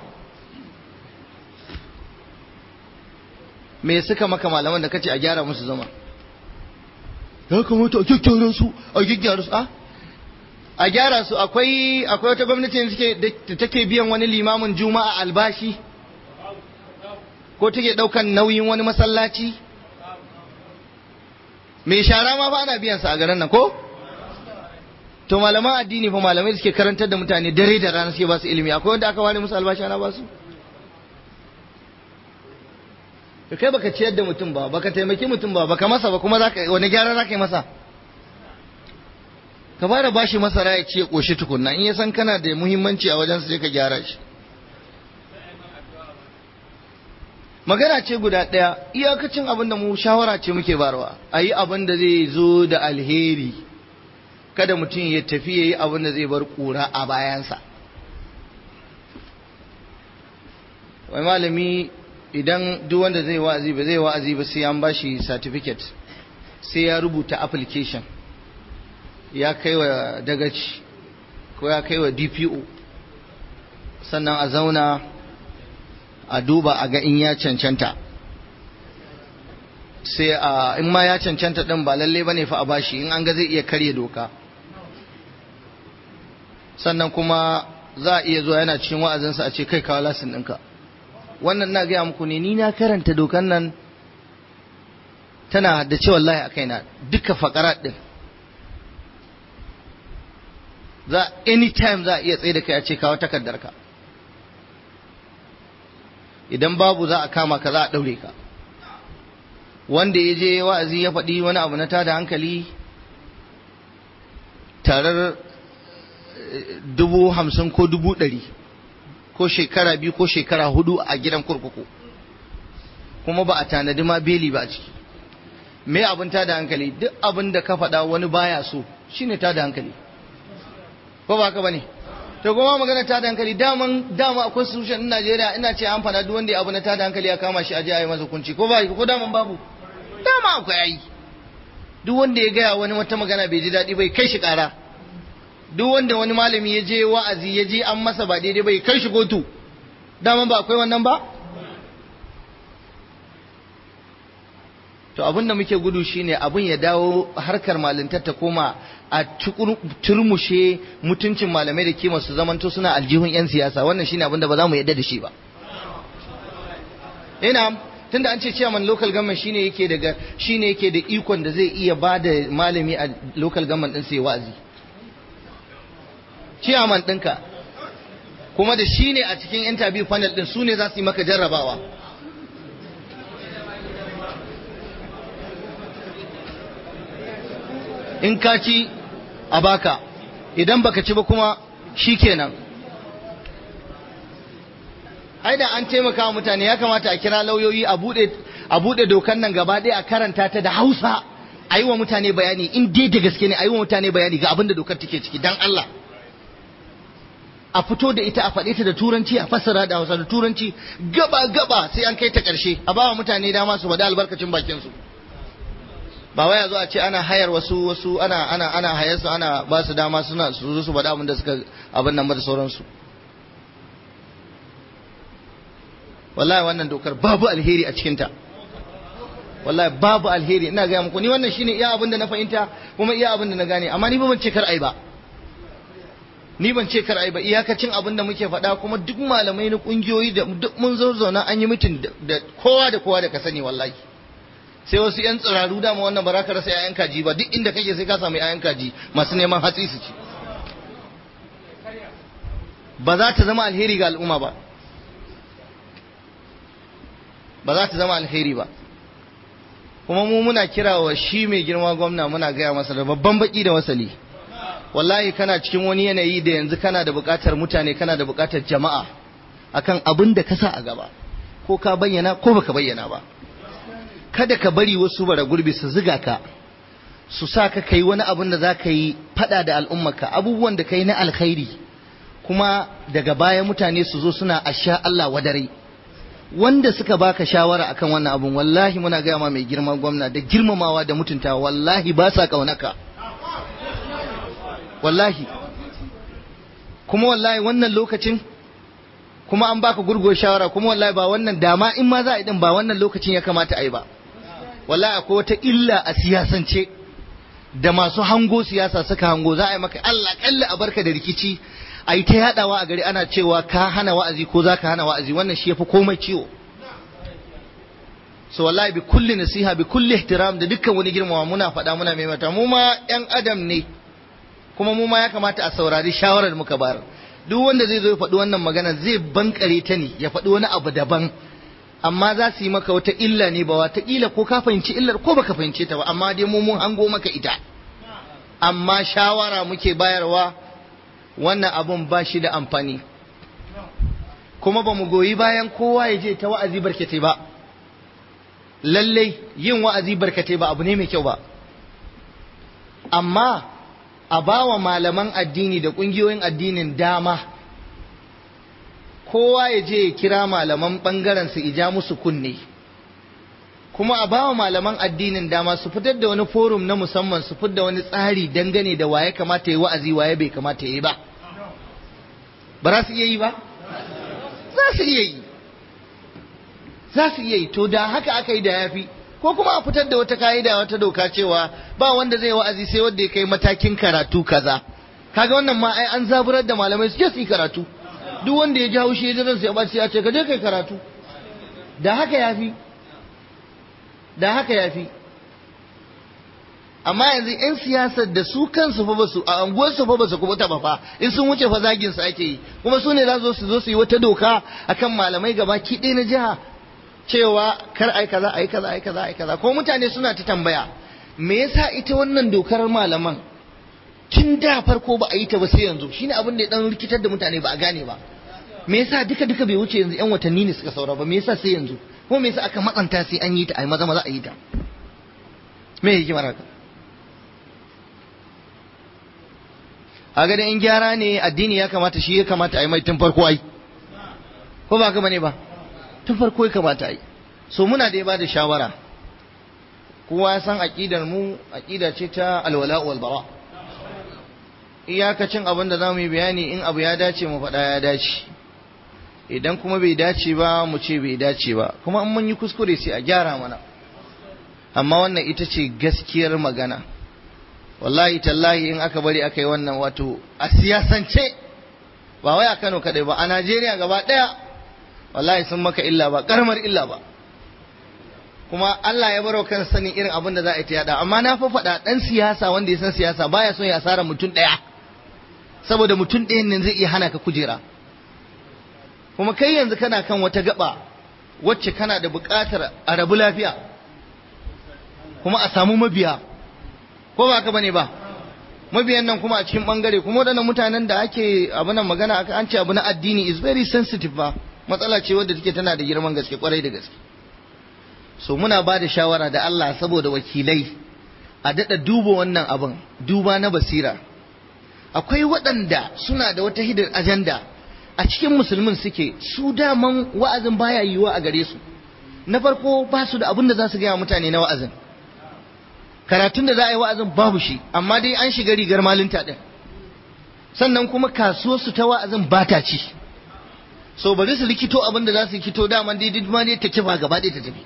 me suka maka malaman da kace a gyara musu zama ya kamata a gyaggyara su a gyaggyara su a a gyara su akwai akwai wata gwamnati da suke da take biyan wani limamin juma'a albashi ko take ɗaukan nauyin wani masallaci mai shara ma fa ana biyan sa a garin nan ko to malaman addini fa malamai da suke karantar da mutane dare da rana suke ba su ilimi akwai wanda aka ware musu albashi ana ba su to kai baka ciyar da mutum ba baka taimaki mutum ba baka masa ba kuma zaka wani gyara zaka yi masa ka fara bashi masara ya ce koshi tukunna in ya san kana da muhimmanci a wajen sai ka gyara shi magana ce guda ɗaya iyakacin abin da mu shawara ce muke barwa a yi abin da zai zo da alheri kada mutum ya tafi ya yi abin da zai bar ƙura a bayansa wai malami idan duk wanda zai wa'azi ba zai wa'azi ba sai an bashi certificate sai ya rubuta application ya kai wa dagaci ko ya kai wa dpo sannan a zauna a duba a ga in ya cancanta sai a in ma ya cancanta din ba lalle bane fa a bashi in an ga zai iya karya doka sannan kuma za a iya zuwa yana cikin wa'azinsa a ce kai kawo lasin ɗinka wannan na gaya muku ne ni na karanta dokan nan tana da cewa wallahi a kaina duka fakara ɗin za anytime za a iya tsaye da kai a ce kawo takardarka idan babu za a kama ka za a ɗaure ka wanda ya je wa'azi ya faɗi wani abu na tada hankali tarar dubu hamsin ko dubu ɗari ko shekara biyu ko shekara hudu a gidan kurkuku kuma ba a tanadi ma beli ba a ciki me abin tada hankali duk abin da ka faɗa wani baya so shine tada hankali ko ba ka bane to kuma magana tada hankali daman dama akwai solution in Najeriya ina ce an fada duk wanda ya abu na tada hankali ya kama shi aje a yi masa kunci ko ba ko daman babu dama akwai ai duk wanda ya gaya wani wata magana bai ji daɗi bai kai shi ƙara duk wanda wani malami ya je wa'azi ya je an masa ba daidai bai kai shi kotu daman ba akwai wannan ba to abin da muke gudu shine abin ya dawo harkar malintar ta koma a turmushe mutuncin malamai da kima su zamanto suna aljihun 'yan siyasa wannan shine abin da ba za mu yadda da shi ba ina tunda an ce chairman local government shine yake daga shine yake da ikon da zai iya ba da malami a local government din sai wa'azi chairman ɗinka kuma da shine a cikin interview panel din su ne za su yi maka jarrabawa in ka ci a baka idan baka ci ba kuma shikenan ai da an taimaka wa mutane ya kamata a kira lauyoyi a bude a bude dokan nan gaba ɗaya a karanta ta da Hausa a yi wa mutane bayani in dai da gaske ne a yi wa mutane bayani ga abin da dokar take ciki dan Allah a fito da ita a faɗe ta da turanci a fassara da Hausa da turanci gaba gaba sai an kai ta ƙarshe a ba wa mutane dama su faɗi albarkacin bakin su ba wai a zo a ce ana hayar wasu wasu ana ana ana hayar su ana ba su dama suna su zo su faɗa abin da suka abin nan da sauransu wallahi wannan dokar babu alheri a cikinta wallahi babu alheri ina gaya muku ni wannan shine iya abin da na fahimta kuma iya abin da na gane amma ni ba ban ce kar ai ba ni ban ce kar ai ba iyakacin abin da muke faɗa kuma duk malamai na kungiyoyi da duk mun zo zauna an yi mitin da kowa da kowa da ka sani wallahi sai wasu yan tsiraru dama wannan ba za ka rasa 'ya'yan kaji ba duk inda kake sai ka samu 'ya'yan kaji masu neman hatsi su ci ba za ta zama alheri ga al'umma ba ba za ta zama alheri ba kuma mu muna kira wa shi mai girma gwamna muna gaya masa da babban baki da wasali wallahi kana cikin wani yanayi da yanzu kana da buƙatar mutane kana da buƙatar jama'a akan abin da ka sa a gaba ko ka bayyana ko baka bayyana ba kada ka bari wasu bara gurbi su ziga ka su sa ka kai wani abin da za ka yi fada da al'ummarka abubuwan da ka yi na alkhairi kuma daga baya mutane su zo suna asha Allah wadare wanda suka baka shawara akan wannan abun wallahi muna gaya ma mai girma gwamna da girmamawa da mutuntawa wallahi ba sa kaunaka wallahi kuma wallahi wannan lokacin kuma an baka gurgo shawara kuma wallahi ba wannan dama in ma za a yi din ba wannan lokacin ya kamata a yi ba wallahi akwai wata illa a siyasance da masu hango siyasa suka hango za a yi maka Allah kalla a barka da rikici a yi ta yadawa a gari ana cewa ka hana wa'azi ko za ka hana wa'azi wannan shi ya fi komai ciwo so wallahi bi kulli nasiha bi kulli ihtiram da dukkan wani girmama muna faɗa muna mai mata mu ma ƴan adam ne kuma mu ma ya kamata a saurari shawarar da muka bayar duk wanda zai zo ya faɗi wannan magana zai bankare ta ne ya faɗi wani abu daban amma za su yi maka wata illa ne ba wata ƙila ko ka fahimci illar ko baka fahimce ta ba amma dai mu mun hango maka ita amma shawara muke bayarwa wannan abun ba shi da amfani kuma ba mu goyi bayan kowa ya je ta wa'azi barkatai ba lallai yin wa'azi barkatai ba abu ne mai kyau ba amma a bawa malaman addini da ƙungiyoyin addinin dama kowa ya je ya kira malaman ɓangaren su ija musu kunne kuma a bawa malaman addinin dama su fitar da wani forum na musamman su fitar da wani tsari dangane da waye kamata ya wa'azi waye bai kamata ya yi ba ba za su iya yi ba za su iya yi za su iya yi to da haka aka yi da yafi ko kuma a fitar da wata ka'ida wata doka cewa ba wanda zai wa'azi sai wanda ya kai matakin karatu kaza kaga wannan ma ai an zaburar da malamai su je su yi karatu duk wanda ya ji haushi ya ji sai ya sai ya ce ka je kai karatu da haka yafi da haka yafi amma yanzu 'yan siyasar da su kansu fa basu a anguwarsu fa basu kubuta ba fa in sun wuce fa zagin su ake yi kuma su ne za su zo su yi wata doka akan malamai gaba ki ɗaya na jiha cewa kar ai kaza ai kaza ai kaza ai kaza ko mutane suna ta tambaya me yasa ita wannan dokar malaman tun da farko ba a yi ta ba sai yanzu shine abin da ya dan rikitar da mutane ba a gane ba me yasa duka duka bai wuce yanzu yan watanni ne suka saura ba me yasa sai yanzu ko me yasa aka matsanta sai an yi ta ai maza maza a yi ta me yake haka a ga in gyara ne addini ya kamata shi ya kamata a yi mai tun farko ai ko ba gama ne ba tun farko ya kamata a yi so muna da ba da shawara kowa ya san aƙidar mu aƙida ce ta alwala wal bara iyakacin abin da za mu yi bayani in abu ya dace mu faɗa ya dace idan kuma bai dace ba mu ce bai dace ba kuma in mun yi kuskure sai a gyara mana amma wannan ita ce gaskiyar magana wallahi tallahi in aka bari aka yi wannan wato a siyasance ba wai a Kano kadai ba a Najeriya gaba ɗaya wallahi sun maka illa ba karamar illa ba kuma Allah ya baro kan sanin irin abin da za a yi ta yada amma na fa faɗa ɗan siyasa wanda ya san siyasa baya son ya asara mutum ɗaya saboda mutum ɗayan nan zai iya hana ka kujera kuma kai yanzu kana kan wata gaba wacce kana da buƙatar a rabu lafiya kuma a samu mabiya ko ba ka bane ba mabiyan nan kuma a cikin bangare kuma waɗannan mutanen da ake abunan magana aka an ce abu na addini is very sensitive ba matsala ce wadda take tana da girman gaske kwarai da gaske so muna ba da shawara da Allah saboda wakilai a daɗa duba wannan abin duba na basira akwai waɗanda suna da wata hidar ajanda a cikin musulmin suke su daman wa'azin baya yiwuwa a gare su na farko ba su da abin da za su gaya mutane na wa'azin karatun da za a yi wa'azin babu shi amma dai an shiga rigar malinta ɗin sannan kuma kasuwarsu ta wa'azin ba ta ci so bari su likito abin da za su likito daman dai duk ma dai ta kifa gaba ɗaya ta tafi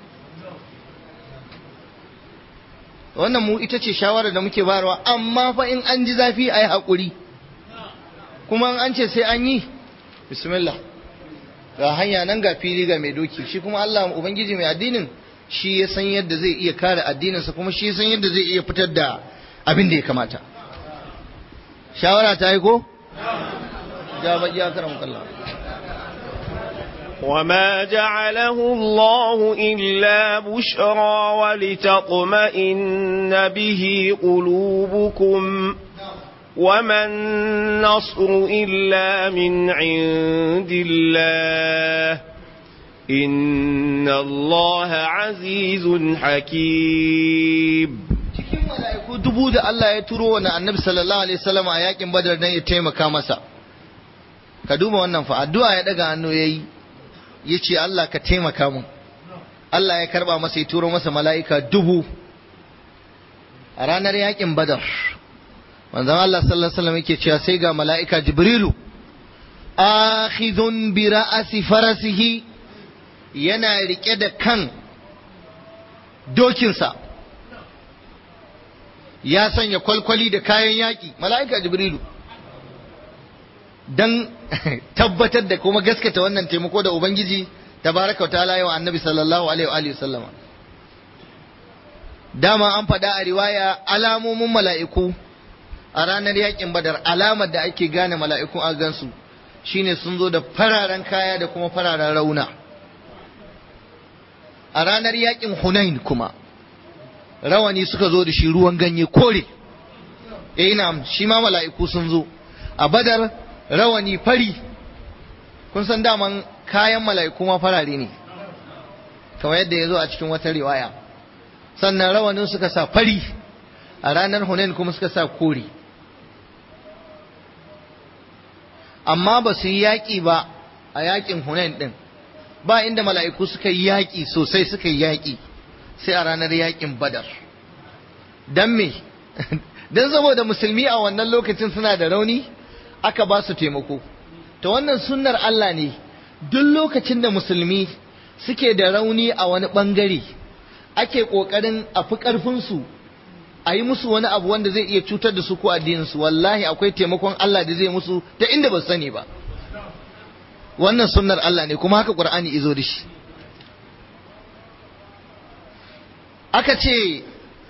wannan mu ita ce shawarar da muke bayarwa amma fa in an ji zafi a yi haƙuri kuma an ce sai an yi bismillah ga hanya nan ga fili ga mai doki shi kuma Allah ubangiji mai addinin shi ya san yadda zai iya kare addininsa kuma shi ya san yadda zai iya fitar da abin da ya kamata shawara ta yi ko ja ba iya karam kallah وما جعله الله إلا بشرى ولتطمئن به قلوبكم وما النصر إلا من عند الله إن الله عزيز حكيم cikin mala'iku dubu da Allah ya turo wa annabi sallallahu alaihi wasallam a yakin badar dan ya taimaka masa ka duba wannan fa addu'a ya daga hannu yayi yace Allah ka taimaka mun Allah ya karba masa ya turo masa mala'ika dubu a ranar yakin badar manzon Allah sallallahu alaihi wasallam yake cewa sai ga mala'ika jibrilu akhidun bi ra'asi farasihi yana rike da kan dokinsa ya sanya kwalkwali da kayan yaƙi mala'ika jibrilu don tabbatar da kuma gaskata wannan taimako da ubangiji tabaraka wa ta'ala wa annabi sallallahu alaihi wa sallama dama an faɗa a riwaya alamomin mala'iku a ranar yakin badar alamar da ake gane mala'iku a gansu shine sun zo da fararen kaya da kuma fararen rauna a ranar yakin hunain kuma rawani suka zo da shi ruwan ganye kore eh na shi ma mala'iku sun zo a badar rawani fari kun san daman kayan mala'iku ma farare ne kamar yadda ya zo a cikin wata riwaya sannan rawanin suka sa fari a ranar hunain kuma suka sa kore amma ba su yi yaƙi ba a yaƙin hunain ɗin ba inda mala'iku suka yi yaƙi sosai suka yi yaƙi sai a ranar yaƙin badar don me don saboda musulmi a wannan lokacin suna da rauni aka ba su taimako ta wannan sunnar Allah ne duk lokacin da musulmi suke da rauni a wani ɓangare ake ƙoƙarin a fi ƙarfinsu a yi musu wani abu wanda zai iya cutar da su ko addininsu wallahi akwai taimakon Allah da zai musu ta inda ba sani ba wannan sunnar Allah ne kuma haka Qur'ani izo da shi aka ce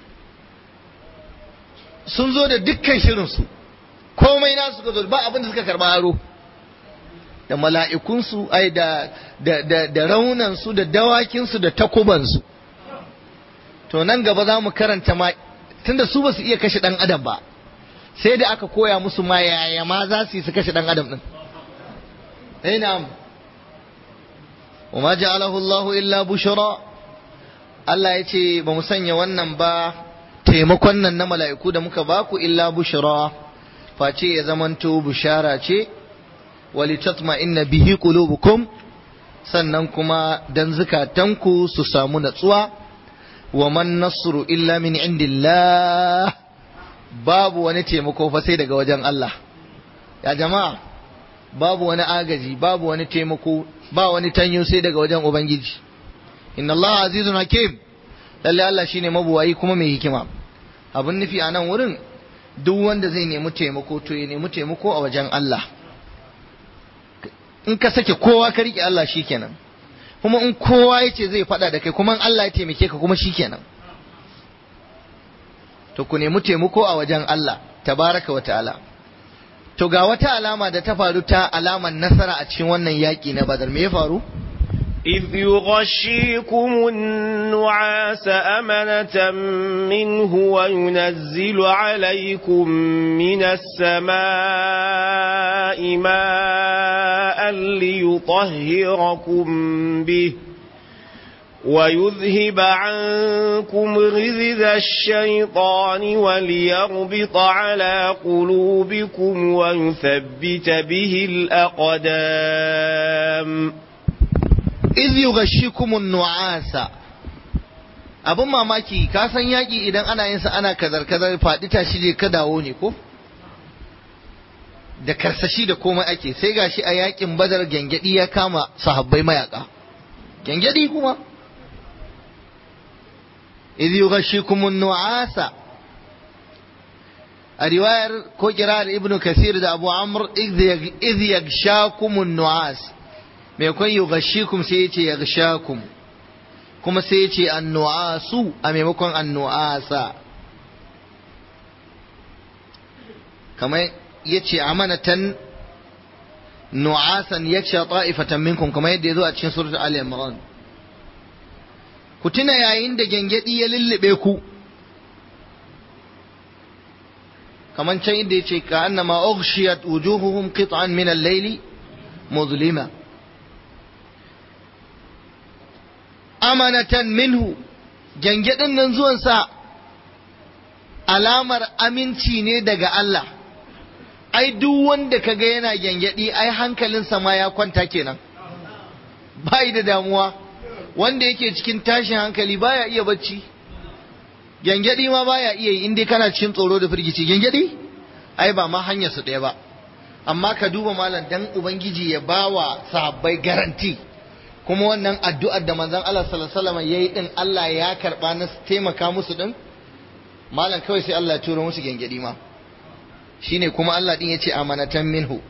sun zo da dukkan shirinsu komai nasu suka zo ba abin da suka karba aro da mala'ikunsu ai da da da, da raunansu da dawakinsu da takubansu to nan gaba za mu karanta ma tunda su ba su iya kashe dan adam ba sai da aka koya musu ma yaya ma za su yi su kashe dan adam din eh na'am وما جعله الله إلا بشرى Allah ya ce ba mu sanya wannan ba taimakon nan na mala'iku da muka baku illa bushra face ya zamanto bushara ce walitatma inna bihi qulubukum sannan kuma dan zukatanku su samu natsuwa wa man nasru illa min indillah babu wani taimako fa sai daga wajen Allah ya jama'a babu wani agaji babu wani taimako ba wani tanyo sai daga wajen ubangiji inna Allah azizun hakim lalle Allah shine mabuwayi kuma mai hikima abin nufi a nan wurin duk wanda zai nemi taimako to ya nemi taimako a wajen Allah in ka sake kowa ka rike Allah shikenan kuma in kowa ya ce zai faɗa da kai kuma in Allah ya taimake ka kuma shikenan to ku nemi taimako a wajen Allah tabaraka wa ta'ala to ga wata alama da ta faru ta alaman nasara a cikin wannan yaƙi na badar me ya faru إذ يغشيكم النعاس أمنة منه وينزل عليكم من السماء ماء ليطهركم به ويذهب عنكم غذذ الشيطان وليربط على قلوبكم ويثبت به الأقدام iz yughashikumun nu'asa abin mamaki ka san yaki idan ana yin sa ana kazar kazar faɗi tashi je ka dawo ne ko da karsashi da komai ake sai gashi a yakin badar gengedi ya kama sahabbai mayaka gengedi kuma iz yughashikumun nu'asa a riwayar ko kirar ibnu kasir da abu amr iz yagshakumun nu'as mai kwan yi gashikum sai yace ya gashakum kuma sai yace annu'asu a maimakon annu'asa kamar yace amanatan nu'asan yaksha ta'ifatan minkum kamar yadda yazo a cikin suratul ali imran ku tuna yayin da gengedi ya lullube ku kamar can inda yace ka annama ughshiyat wujuhuhum qit'an min al-layli muzlima amanatan minhu gyangyaɗin nan zuwansa alamar aminci ne daga Allah ai duk wanda kaga yana gyangyaɗi ai hankalinsa ma ya kwanta kenan bai da damuwa wanda yake cikin tashin hankali baya iya bacci gyangyaɗi ma baya iya yi inda kana cikin tsoro da firgici gyangyaɗi ai ba ma hanyar su ɗaya ba amma ka duba malam dan ubangiji ya bawa sahabbai garanti kuma wannan addu'ar da manzon Allah sallallahu alaihi wasallam yayi din Allah ya karba na taimaka musu din malam kawai sai Allah ya tura musu gengedi ma shine kuma Allah din yace amanatan minhu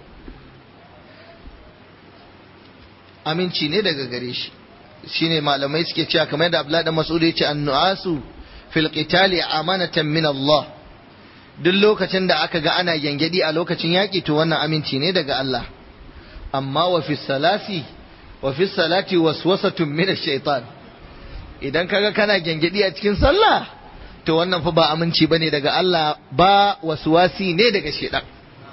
aminci ne daga gare shi shine malamai suke cewa kamar yadda Abdullah da Mas'ud yace annuasu fil qitali amanatan min Allah duk lokacin da aka ga ana gyangyaɗi a lokacin yaƙi to wannan aminci ne daga Allah amma wa fi salati wa fi salati waswasatun min ash-shaytan idan kaga kana gyangyaɗi a cikin sallah to wannan fa ba aminci bane daga Allah ba waswasi ne daga shaytan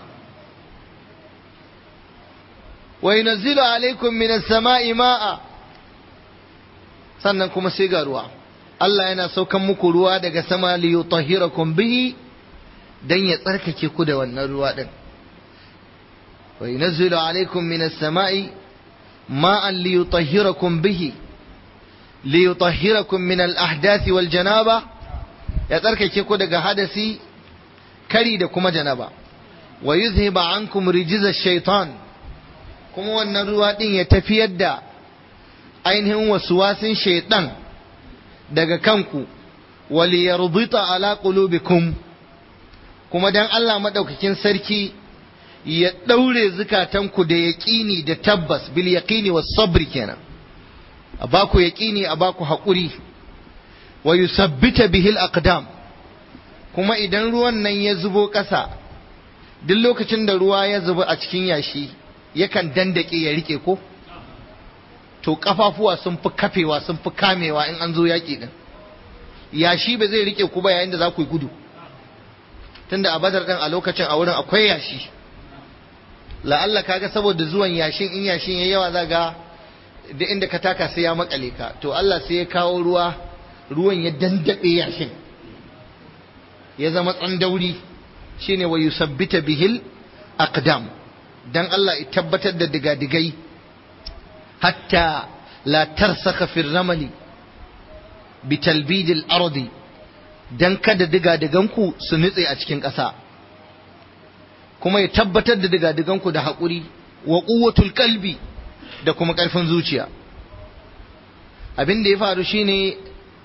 wa yunzilu alaikum min as-sama'i ma'a sannan kuma sai ga ruwa Allah yana saukan muku ruwa daga sama li yutahhirakum bihi dan ya tsarkake ku da wannan ruwa din wa yunzilu alaikum min as-sama'i ma'an li yutahhirakum bihi li yutahhirakum min al-ahdathi wal janaba ya tsarkake ku daga hadasi kari da kuma janaba wa yuzhiba ankum rijza ash-shaytan kuma wannan ruwa din ya tafiyar da ainihin wasuwasin shaiɗan daga kanku wali yarbita ala qulubikum kuma dan Allah madaukakin sarki ya daure zukatanku da yaqini da tabbas bil yaqini was sabr kenan a baku yaqini a baku haƙuri wa yusabbita bihi al aqdam kuma idan ruwan nan ya zubo ƙasa duk lokacin da ruwa ya zubo a cikin yashi yakan dandake ya rike ko to kafafuwa sun fi kafewa sun fi kamewa in an zo yaƙi din yashi ba zai rike ku ba yayin da za ku yi gudu tunda a badar din a lokacin a wurin akwai yashi la'alla kaga saboda zuwan yashin in yashin yayi yawa za ga da inda ka taka sai ya makale ka to Allah sai ya kawo ruwa ruwan ya dandabe yashin ya zama tsandauri shine wa yusabbita bihil aqdam dan Allah ya tabbatar da digadigai hatta la tarsaka fi ramali bi talbidil ardi dan kada digadiganku su nutse a cikin ƙasa kuma ya tabbatar da digadiganku da haƙuri wa quwwatul qalbi da kuma ƙarfin zuciya abin da ya faru shine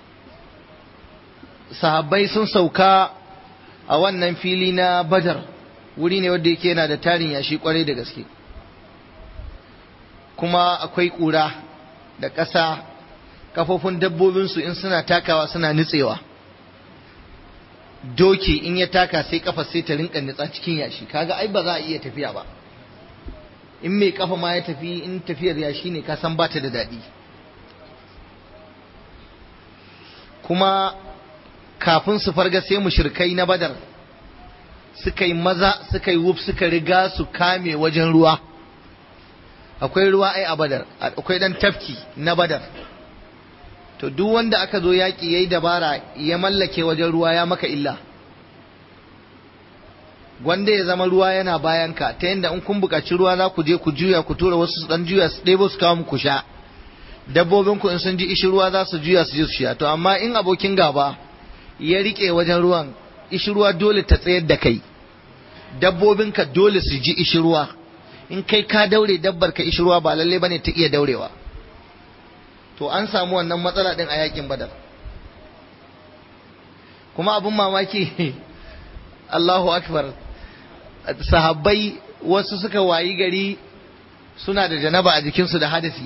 sahabbai sun sauka a wannan fili na badar wuri ne wanda yake yana da tarin yashi kwarai da gaske kuma akwai ƙura da ƙasa kafofin dabbobinsu in suna takawa suna nutsewa doki in ya taka sai kafa sai ta rinka nutsa cikin yashi kaga ai ba za a iya tafiya ba in mai kafa ma ya tafi in tafiyar yashi ne ka san bata da daɗi kuma kafin su farga sai mushrikai na badar suka yi maza suka yi wuf suka riga su kame wajen ruwa akwai ruwa ai a badar akwai dan tafki na badar to duk wanda aka zo yaƙi yayi dabara ya mallake wajen ruwa ya maka illa wanda ya zama ruwa yana bayan ka ta yadda in kun buƙaci ruwa za ku je ku juya ku tura wasu su dan juya su ɗebo su kawo muku sha dabbobin ku in sun ji ishi ruwa za su juya su je su sha to amma in abokin gaba ya rike wajen ruwan ishi ruwa dole ta tsayar da kai dabbobinka dole su ji ishi ruwa in kai ka daure dabbar ka ishi ruwa ba lalle bane ta iya daurewa to an samu wannan matsala din a yakin badar kuma abin mamaki Allahu akbar sahabbai wasu suka wayi gari suna da janaba a jikinsu da hadasi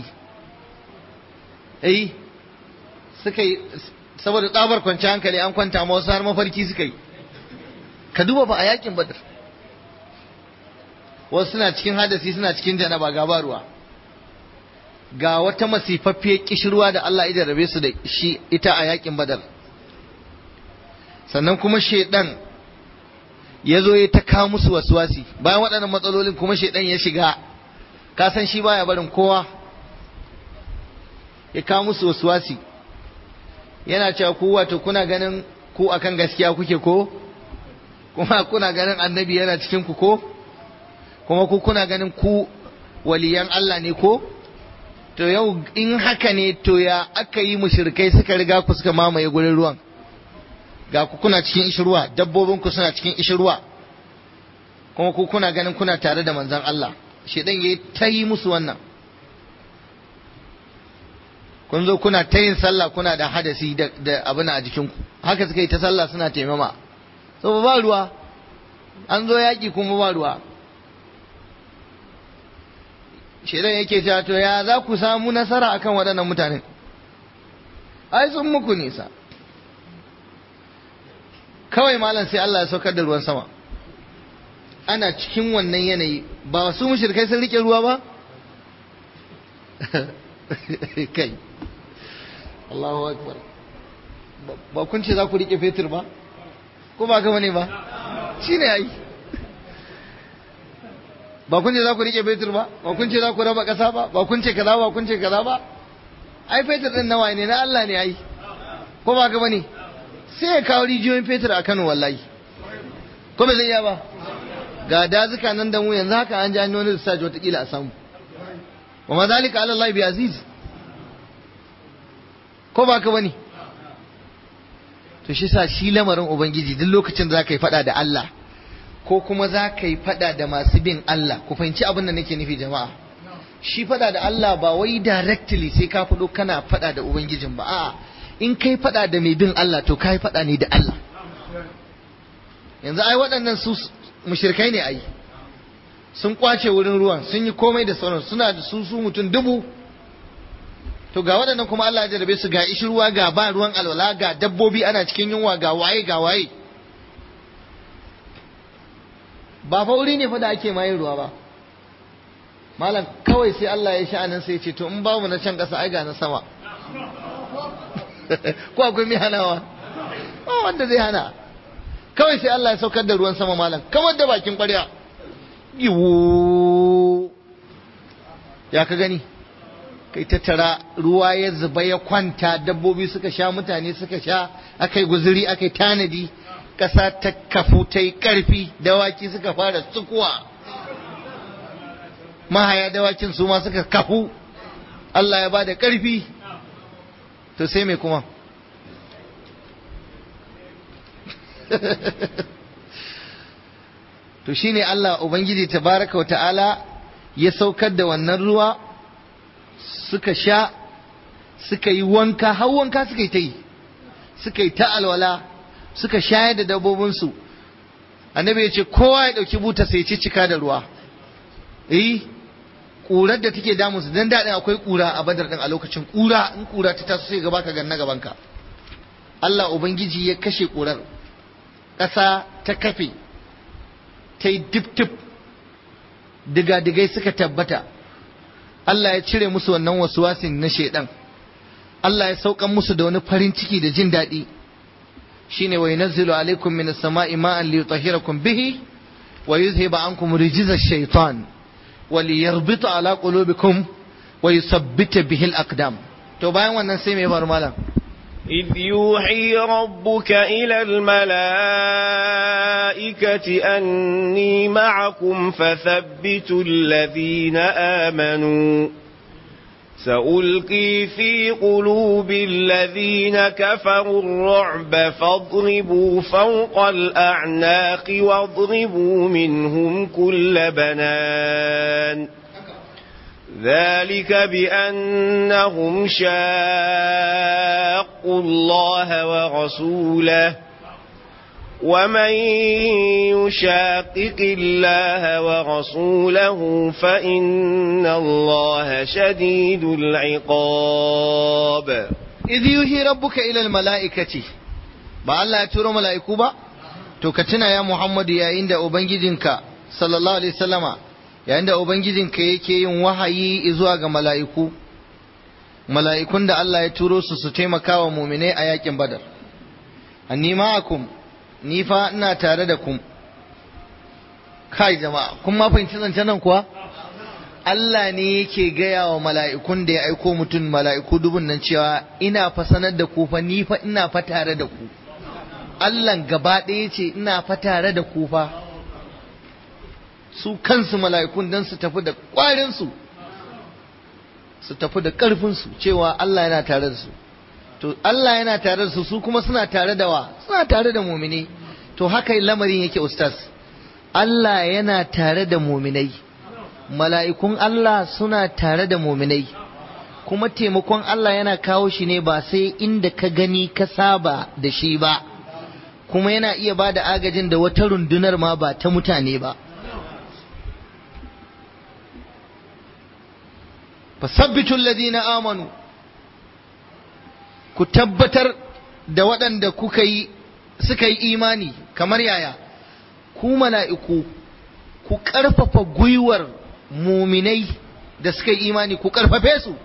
eh suka yi saboda tsabar kwanci hankali an kwanta ma wasu har mafarki suka yi ka duba ba a yakin badar wasu suna cikin hadasi suna cikin janaba ga ba ruwa ga wata masifaffiyar kishirwa da Allah ya rabe su da shi ita a yakin badar sannan kuma shaidan ya zo ya ta kawo musu wasuwasi bayan waɗannan matsalolin kuma shaidan ya shiga ka san shi baya barin kowa ya kawo musu wasuwasi yana cewa ku wato kuna ganin ku akan gaskiya kuke ko kuma kuna ganin annabi yana cikin ku ko kuma ku kuna ganin ku waliyan Allah ne ko to yau in haka ne to ya aka yi mushrikai suka riga ku suka mamaye gurin ruwan ga ku kuna cikin ishirwa dabbobin ku suna cikin ishirwa kuma ku kuna ganin kuna tare da manzon Allah shedan yayi ta yi musu wannan kun zo kuna ta yin sallah kuna da hadasi da abin a jikinku haka suka yi ta sallah suna taimama so ba ruwa an zo yaƙi kuma ba ruwa shaidan yake cewa to ya za ku samu nasara akan waɗannan mutanen ai sun muku nisa kawai malam sai Allah ya saukar da ruwan sama ana cikin wannan yanayi ba su mushrikai sun rike ruwa ba kai Allahu akbar ba kun ce za ku rike fetur ba ko ba gama ne ba shine ai ba kun ce za ku rike fetur ba ba kun ce za ku raba ƙasa ba ba kun ce kaza ba kun ce kaza ba ai fetur din nawa ne na Allah ne ai ko ba gama ne sai ya kawo rijiyoyin fetur a Kano wallahi ko bai zai iya ba ga dazuka nan da mu yanzu haka an ji an wani research watakila a samu wa ma zalika ala Allah bi aziz ko ba ka bane to shi sa shi lamarin ubangiji duk lokacin da za ka yi fada da Allah ko kuma za ka yi fada da masu bin Allah ku fahimci abin da nake nufi jama'a shi fada da Allah ba wai directly sai ka fado kana fada da ubangijin ba a'a in kai fada da mai bin Allah to kai fada ne da Allah yanzu ai waɗannan su mushrikai ne ai sun kwace wurin ruwan sun yi komai da sauran suna da su su mutum dubu to ga waɗannan kuma Allah ya jarabe su ga ishi ruwa ga ba ruwan alwala ga dabbobi ana cikin yunwa ga waye ga waye ba fa wuri ne fa da ake mayin ruwa ba malam kawai sai Allah ya sha'anin sai ya ce to in babu na can ƙasa ai ga na sama ko akwai mai hanawa ba wanda zai hana kawai sai Allah ya saukar da ruwan sama malam kamar da bakin ƙwarya yiwu ya ka gani kai tattara ruwa ya zuba ya kwanta dabbobi suka sha mutane suka sha aka yi guzuri aka yi tanadi ƙasa ta kafu ta yi ƙarfi dawaki suka fara tsukuwa mahaya dawakin su ma suka kafu Allah ya ba da ƙarfi to sai mai kuma to shine Allah Ubangiji tabaraka wa ta'ala ya saukar da wannan ruwa suka sha suka yi wanka har wanka suka yi ta yi suka yi ta alwala suka shayar da dabbobinsu annabi ya ce kowa ya ɗauki buta sai ci cika da ruwa eh ƙurar da take damun su dan daɗin akwai ƙura a badar ɗin a lokacin ƙura in ƙura ta taso sai gaba ka ganna gabanka Allah Ubangiji ya kashe ƙurar ƙasa ta kafe ta yi dip-dip diga-digai suka tabbata Allah ya cire musu wannan wasuwasin na shaidan Allah ya saukan musu da wani farin ciki da jin daɗi shine wa yunazzilu alaikum min as-sama'i ma'an li yutahhirakum bihi wa yuzhiba ankum rijza ash-shaytan wa liyarbita ala qulubikum wa yuthabbita bihi al-aqdam to bayan wannan sai me bar malam إذ يوحي ربك إلى الملائكة أني معكم فثبتوا الذين آمنوا سألقي في قلوب الذين كفروا الرعب فاضربوا فوق الأعناق واضربوا منهم كل بنان ذلك بأنهم شاقوا الله ورسوله ومن يشاقق الله ورسوله فإن الله شديد العقاب إذ يوحي ربك إلى الملائكة ba Allah ya turo mala'iku ba to ka tuna ya Muhammadu yayin da ubangijinka sallallahu alaihi wasallama yayin da ubangijinka yake yin wahayi zuwa ga mala'iku mala'ikun da Allah ya turo su su taimaka wa muminai a yakin badar anni ma'akum ni fa ina tare da ku kai jama'a kun ma fahimci zancen nan kuwa Allah ne yake gaya wa mala'ikun da ya aiko mutum mala'iku dubun nan cewa ina fa sanar da ku fa ni fa ina fa tare da ku Allah gaba ɗaya ce ina fa tare da ku fa su kansu mala'ikun don su tafi da ƙwarinsu su tafi da ƙarfinsu cewa Allah yana tare da su to Allah yana tare da su su kuma suna tare da wa suna tare da mumini to haka lamarin yake ustaz Allah yana tare da muminai mala'ikun Allah suna tare da muminai kuma taimakon Allah yana kawo shi ne ba sai inda ka gani ka saba da shi ba kuma yana iya ba da agajin da wata rundunar ma ba ta mutane ba fasabbitul ladina amanu ku tabbatar da waɗanda kuka yi suka yi imani kamar yaya ku mala'iku ku ƙarfafa gwiwar muminai da suka yi imani ku ƙarfafe su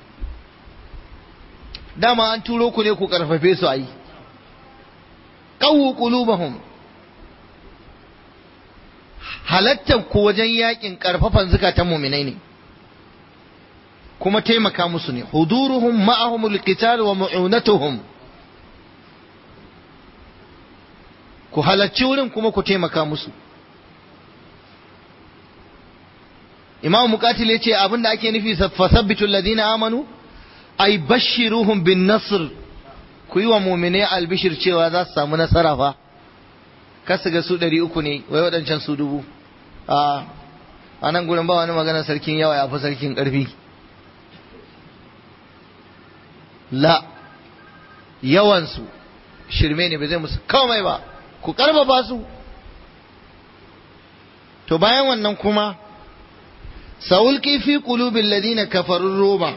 dama an turo ku ne ku ƙarfafe su a yi ƙawu ƙulubahum halattar ku wajen yakin ƙarfafan zukatan muminai ne kuma taimaka musu ne huduruhum ma'ahumul qital wa mu'unatuhum ku halarci wurin kuma ku taimaka musu imam muqatil yace abinda ake nufi fasabbitul ladina amanu ay bashiruhum bin nasr ku yi wa mu'mine albishir cewa za su samu nasara fa kasu ga su ɗari uku ne wai waɗancan su dubu a a nan gurin ba wani magana sarkin yawa ya fi sarkin ƙarfi la yawansu shirme ne ba zai musu komai ba ku karfafa su to bayan wannan kuma sa'ulqi fi qulubil ladina kafaru ruba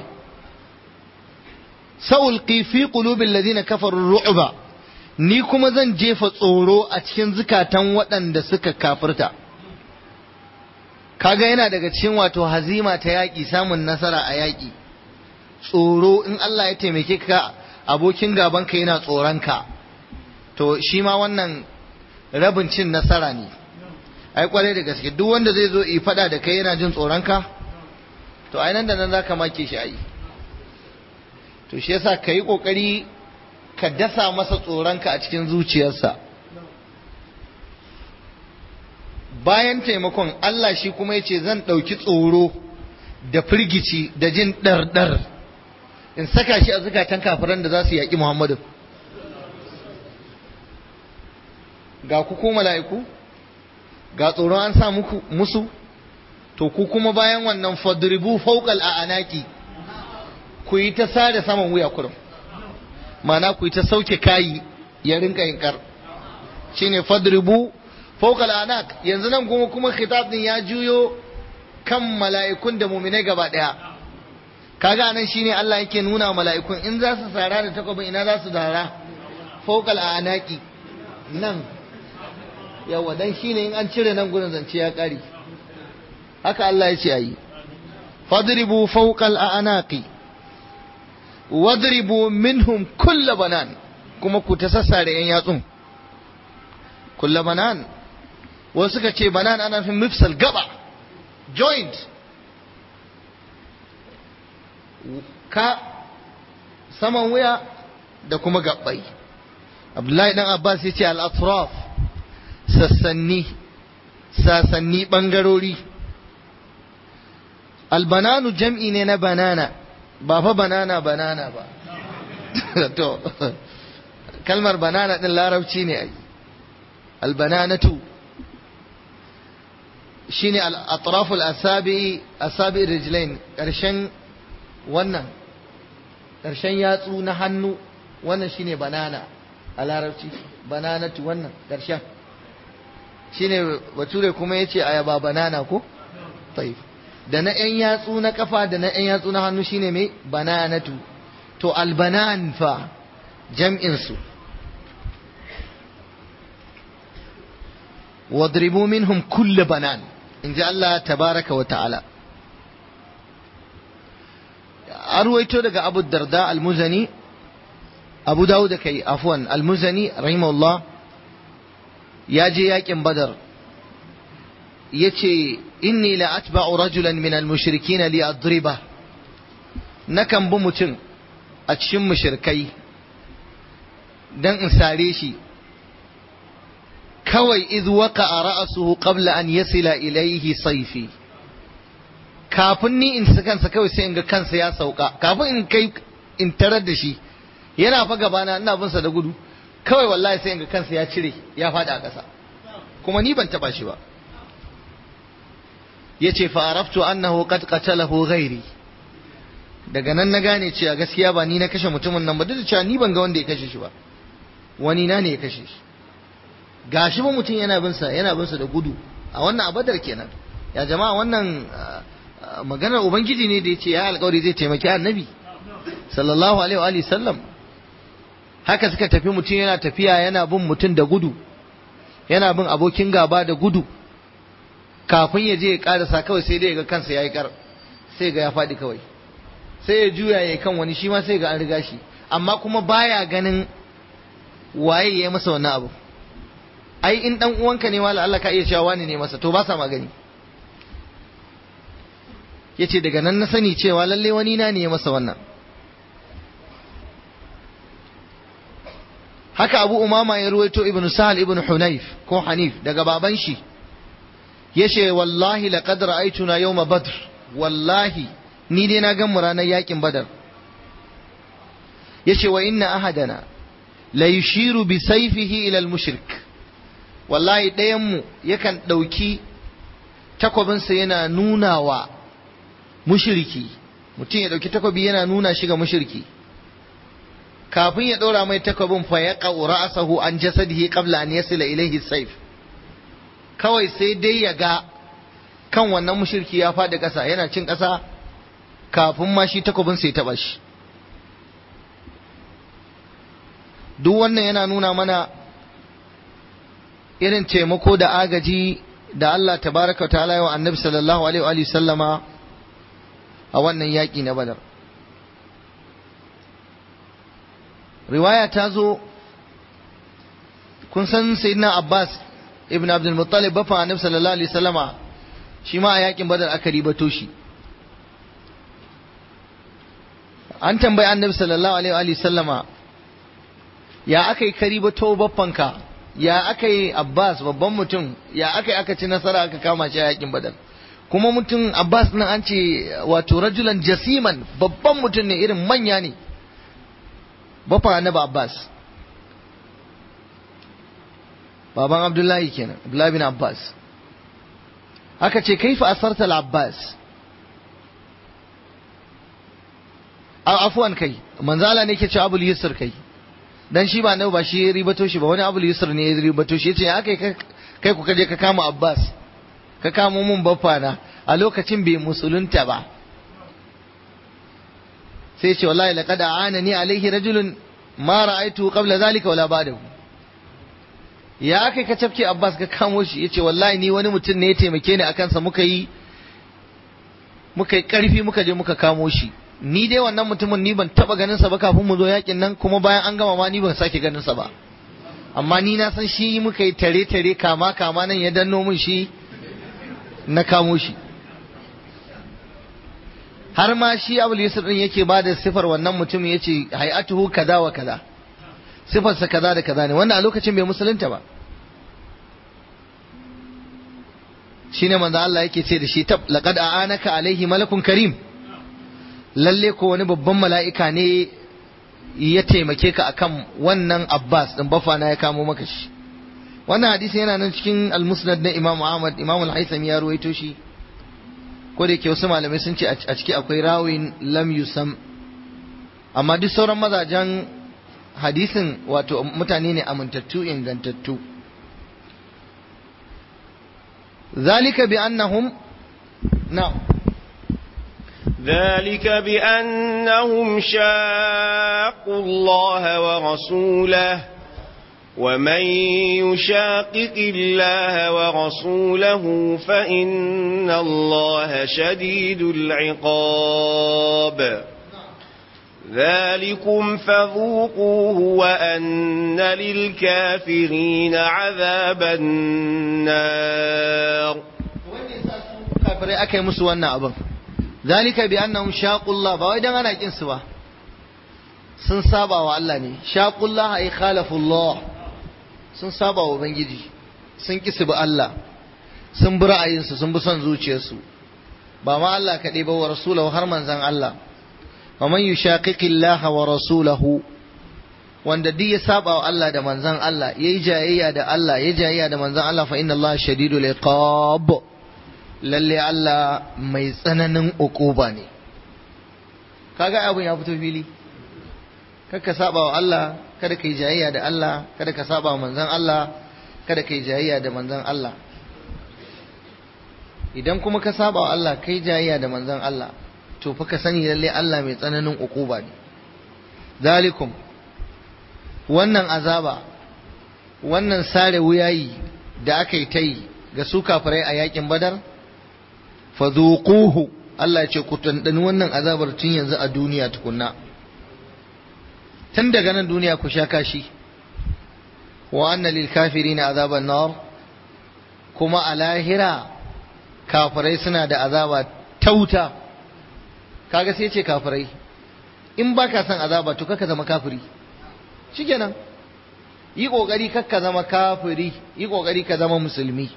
sa'ulqi fi qulubil ladina kafaru ru'ba ni kuma zan jefa tsoro a cikin zukatan waɗanda suka kafirta kaga yana daga cikin wato hazima ta yaƙi samun nasara a yaƙi tsoro in Allah ya taimake ka abokin gabanka yana tsoronka to shi ma wannan rabin cin nasara ne ai kwarai da gaske duk wanda zai zo yi fada da kai yana jin tsoronka to ai nan da nan zaka make shi ai to shi yasa ka yi kokari ka dasa masa tsoronka a cikin zuciyarsa bayan taimakon Allah shi kuma ya ce zan ɗauki tsoro da firgici da jin ɗarɗar in saka shi a zukatan kafiran da za su yaƙi Muhammadu ga ku ko mala'iku ga tsoron an sa muku musu to ku kuma bayan wannan fadribu fawqal a'anaki ku yi ta sare saman wuya kurum mana ku yi ta sauke kayi ya rinka yin kar shine fadribu fawqal a'anak yanzu nan kuma kuma khitab din ya juyo kan mala'ikun da mu'minai gaba daya kaga nan shine Allah yake nuna mala'ikun in za su sara da takwabin ina za su dara fawqal a'anaki nan yawa dan shine in an cire nan gurin zance ya kare haka Allah ya ce ayi fadribu fawqal a'naqi wadribu minhum kull banan kuma ku ta sassare yan yatsun kull banan wasu suka ce banan ana nufin mifsal gaba joint ka saman wuya da kuma gabbai Abdullahi dan Abbas ya ce al-atraf sassanni sasanni ɓangarori albananu jam'i ne na banana ba fa banana banana ba to kalmar banana ɗin larabci ne ai albananatu shine al-atraful asabi asabi rijlain ƙarshen wannan ƙarshen yatsu na hannu wannan shine banana a larabci bananatu wannan ƙarshen shine bature kuma yace ayaba banana ko taif da na yan yatsu na kafa da na yan yatsu na hannu shine mai bananatu to albanan fa jam'in su wadribu minhum kull banan inji Allah tabaraka wa ta'ala arwaito daga Abu Darda al-Muzani Abu Dawud kai afwan al-Muzani rahimahullah ya je yakin badar ya ce inni la atba'u rajulan min al-mushrikin li adriba nakan bi mutum a cikin mushrikai dan in sare shi kawai idh waqa'a ra'suhu qabla an yasila ilayhi sayfi kafin ni in kansa kawai sai in ga kansa ya sauka kafin in kai in tarar da shi yana fa gabana ina bin sa da gudu kawai wallahi sai ga kansa ya cire ya faɗi a ƙasa kuma ni ban taɓa shi ba ya ce fa'araftu annahu qad qatalahu ghairi daga nan na gane cewa gaskiya ba ni na kashe mutumin nan ba duk da cewa ni ban ga wanda ya kashe shi ba wani na ne ya kashe shi gashi ba mutum yana bin sa yana bin sa da gudu a wannan abadar kenan ya jama'a wannan maganar ubangiji ne da ya ce ya alƙawari zai taimaki annabi sallallahu alaihi wa sallam haka suka tafi mutum yana tafiya yana bin mutum da gudu yana bin abokin gaba da gudu kafin ya je ya karasa kawai sai dai ga kansa ya yi kar sai ga ya faɗi kawai sai ya juya ya kan wani shi ma sai ga an riga shi amma kuma baya ganin waye ya masa wannan abu ai in dan uwanka ne wala Allah ka iya cewa wani ne masa to ba sa magani yace daga nan na sani cewa lalle wani na ne ya masa wannan haka Abu Umama ya ruwaito Ibn Sahal Ibn Hunayf ko Hanif daga baban shi yace wallahi laqad ra'aytuna yawma badr wallahi ni dai na gan mu ranar yakin badar yace wa inna ahadana la yushiru bi sayfihi ila al mushrik wallahi ɗayan mu yakan ɗauki takwabinsa yana nuna wa mushriki mutum ya ɗauki takwabi yana nuna shi ga mushriki kafin ya ɗora mai takwabin fa ya ra'asahu an jasadihi qabla an yasila ilayhi sayf kawai sai dai ya ga kan wannan mushriki ya faɗi ƙasa yana cin ƙasa kafin ma shi takwabin sai taɓa shi duk wannan yana nuna mana irin taimako da agaji da Allah tabaraka wa ta'ala wa annabi sallallahu alaihi wa sallama a wannan yaƙi na badar riwaya ta zo kun san sayyidina abbas ibn abdul muttalib bafa annabi sallallahu alaihi sallama shi ma a yaƙin badar aka ribato shi an tambayi annabi sallallahu alaihi wa sallama ya aka yi karibato baffanka ya aka yi abbas babban mutum ya aka yi aka ci nasara aka kama shi a yakin badar kuma mutum abbas nan an ce wato rajulan jasiman babban mutum ne irin manya ne bafa annabi abbas baban abdullahi kenan abdullahi bin abbas aka ce kaifa asarta al-abbas afuwan kai manzala ne ke ce abul yusr kai dan shi ba nawa ba shi ribato shi ba wani abul yusr ne ya ribato shi yace ya kai kai ku kaje ka kama abbas ka kamo mun baffa na a lokacin bai musulunta ba sai ce wallahi laqad aanani alaihi rajulun ma ra'aytu qabla zalika wala ba'dahu ya kai ka cafke abbas ka kamo shi yace wallahi ni wani mutum ne ya taimake ni akan sa muka yi muka yi karfi muka je muka kamo shi ni dai wannan mutumin ni ban taba ganin sa ba kafin mu zo yakin nan kuma bayan an gama ma ni ban sake ganin sa ba amma ni na san shi muka yi tare tare kama kama nan ya danno min shi na kamo shi har ma shi abul yusuf din yake ba da sifar wannan mutum yace hay'atuhu kaza wa kaza sifarsa kaza da kaza ne wannan a lokacin bai musulunta ba shine manzo Allah yake ce da shi tab laqad a'anaka alaihi malakun karim lalle ko wani babban mala'ika ne ya taimake ka akan wannan Abbas din bafana ya kamo maka shi wannan hadisi yana nan cikin al-musnad na Imam Ahmad Imam al-Haythami ya ruwaito shi ko da yake wasu malamai sun ce a ciki akwai rawin lam yusam amma duk sauran mazajen hadisin wato mutane ne amintattu ingantattu zalika bi annahum na'am ذلك بأنهم شاقوا الله ورسوله ومن يشاقق الله ورسوله فإن الله شديد العقاب ذلكم فذوقوه وأن للكافرين عذاب النار kafirai aka yi musu wannan abin zalika bi annahum shaqullah ba wai dan ana kin su ba sun saba wa Allah ne shaqullah ay khalafullah sun saba wa ubangiji sun ki su bi Allah sun bi ra'ayinsu sun bi son zuciyarsu ba ma Allah kaɗai ba wa rasulahu har manzan Allah wa man yushaqiqillaha wa rasulahu wanda duk ya saba wa Allah da manzan Allah yayi jayayya da Allah yayi jayayya da manzan Allah fa inna Allah shadidul iqab lalle Allah mai tsananin uquba ne kaga abun ya fito fili kada saba wa Allah kada kai jayayya da Allah kada ka saba wa manzan Allah kada kai jayayya da manzan Allah idan kuma ka saba wa Allah kai jayayya da manzan Allah to fa ka sani lalle Allah mai tsananin uquba ne zalikum wannan azaba wannan sare wuyayi da aka yi ta yi ga su kafirai a yakin badar fadhuquhu Allah ya ce ku tandani wannan azabar tun yanzu a duniya tukunna tun daga nan duniya ku sha kashi wa anna lil kafirina azaban nar kuma a lahira kafirai suna da azaba tauta kaga sai ce kafirai in baka son azaba to kaka zama kafiri shikenan yi kokari kakka zama kafiri yi kokari ka zama musulmi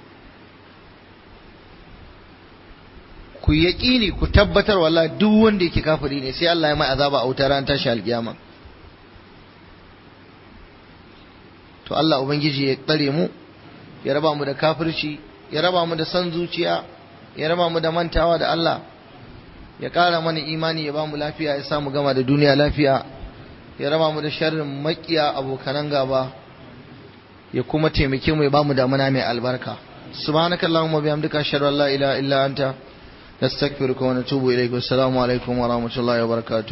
ku yaƙini ku tabbatar wala duk wanda yake kafiri ne sai Allah ya mai azaba a wutar ran tashi alkiyama to Allah ubangiji ya tsare mu ya raba mu da kafirci ya raba mu da san zuciya ya raba mu da mantawa da Allah ya ƙara mana imani ya ba mu lafiya ya sa mu gama da duniya lafiya ya raba mu da sharrin makiya abokanan gaba ya kuma taimake mu ya ba mu damuna mai albarka subhanakallahumma bihamdika ashhadu an la ilaha illa anta نستغفرك ونتوب إليك والسلام عليكم ورحمة الله وبركاته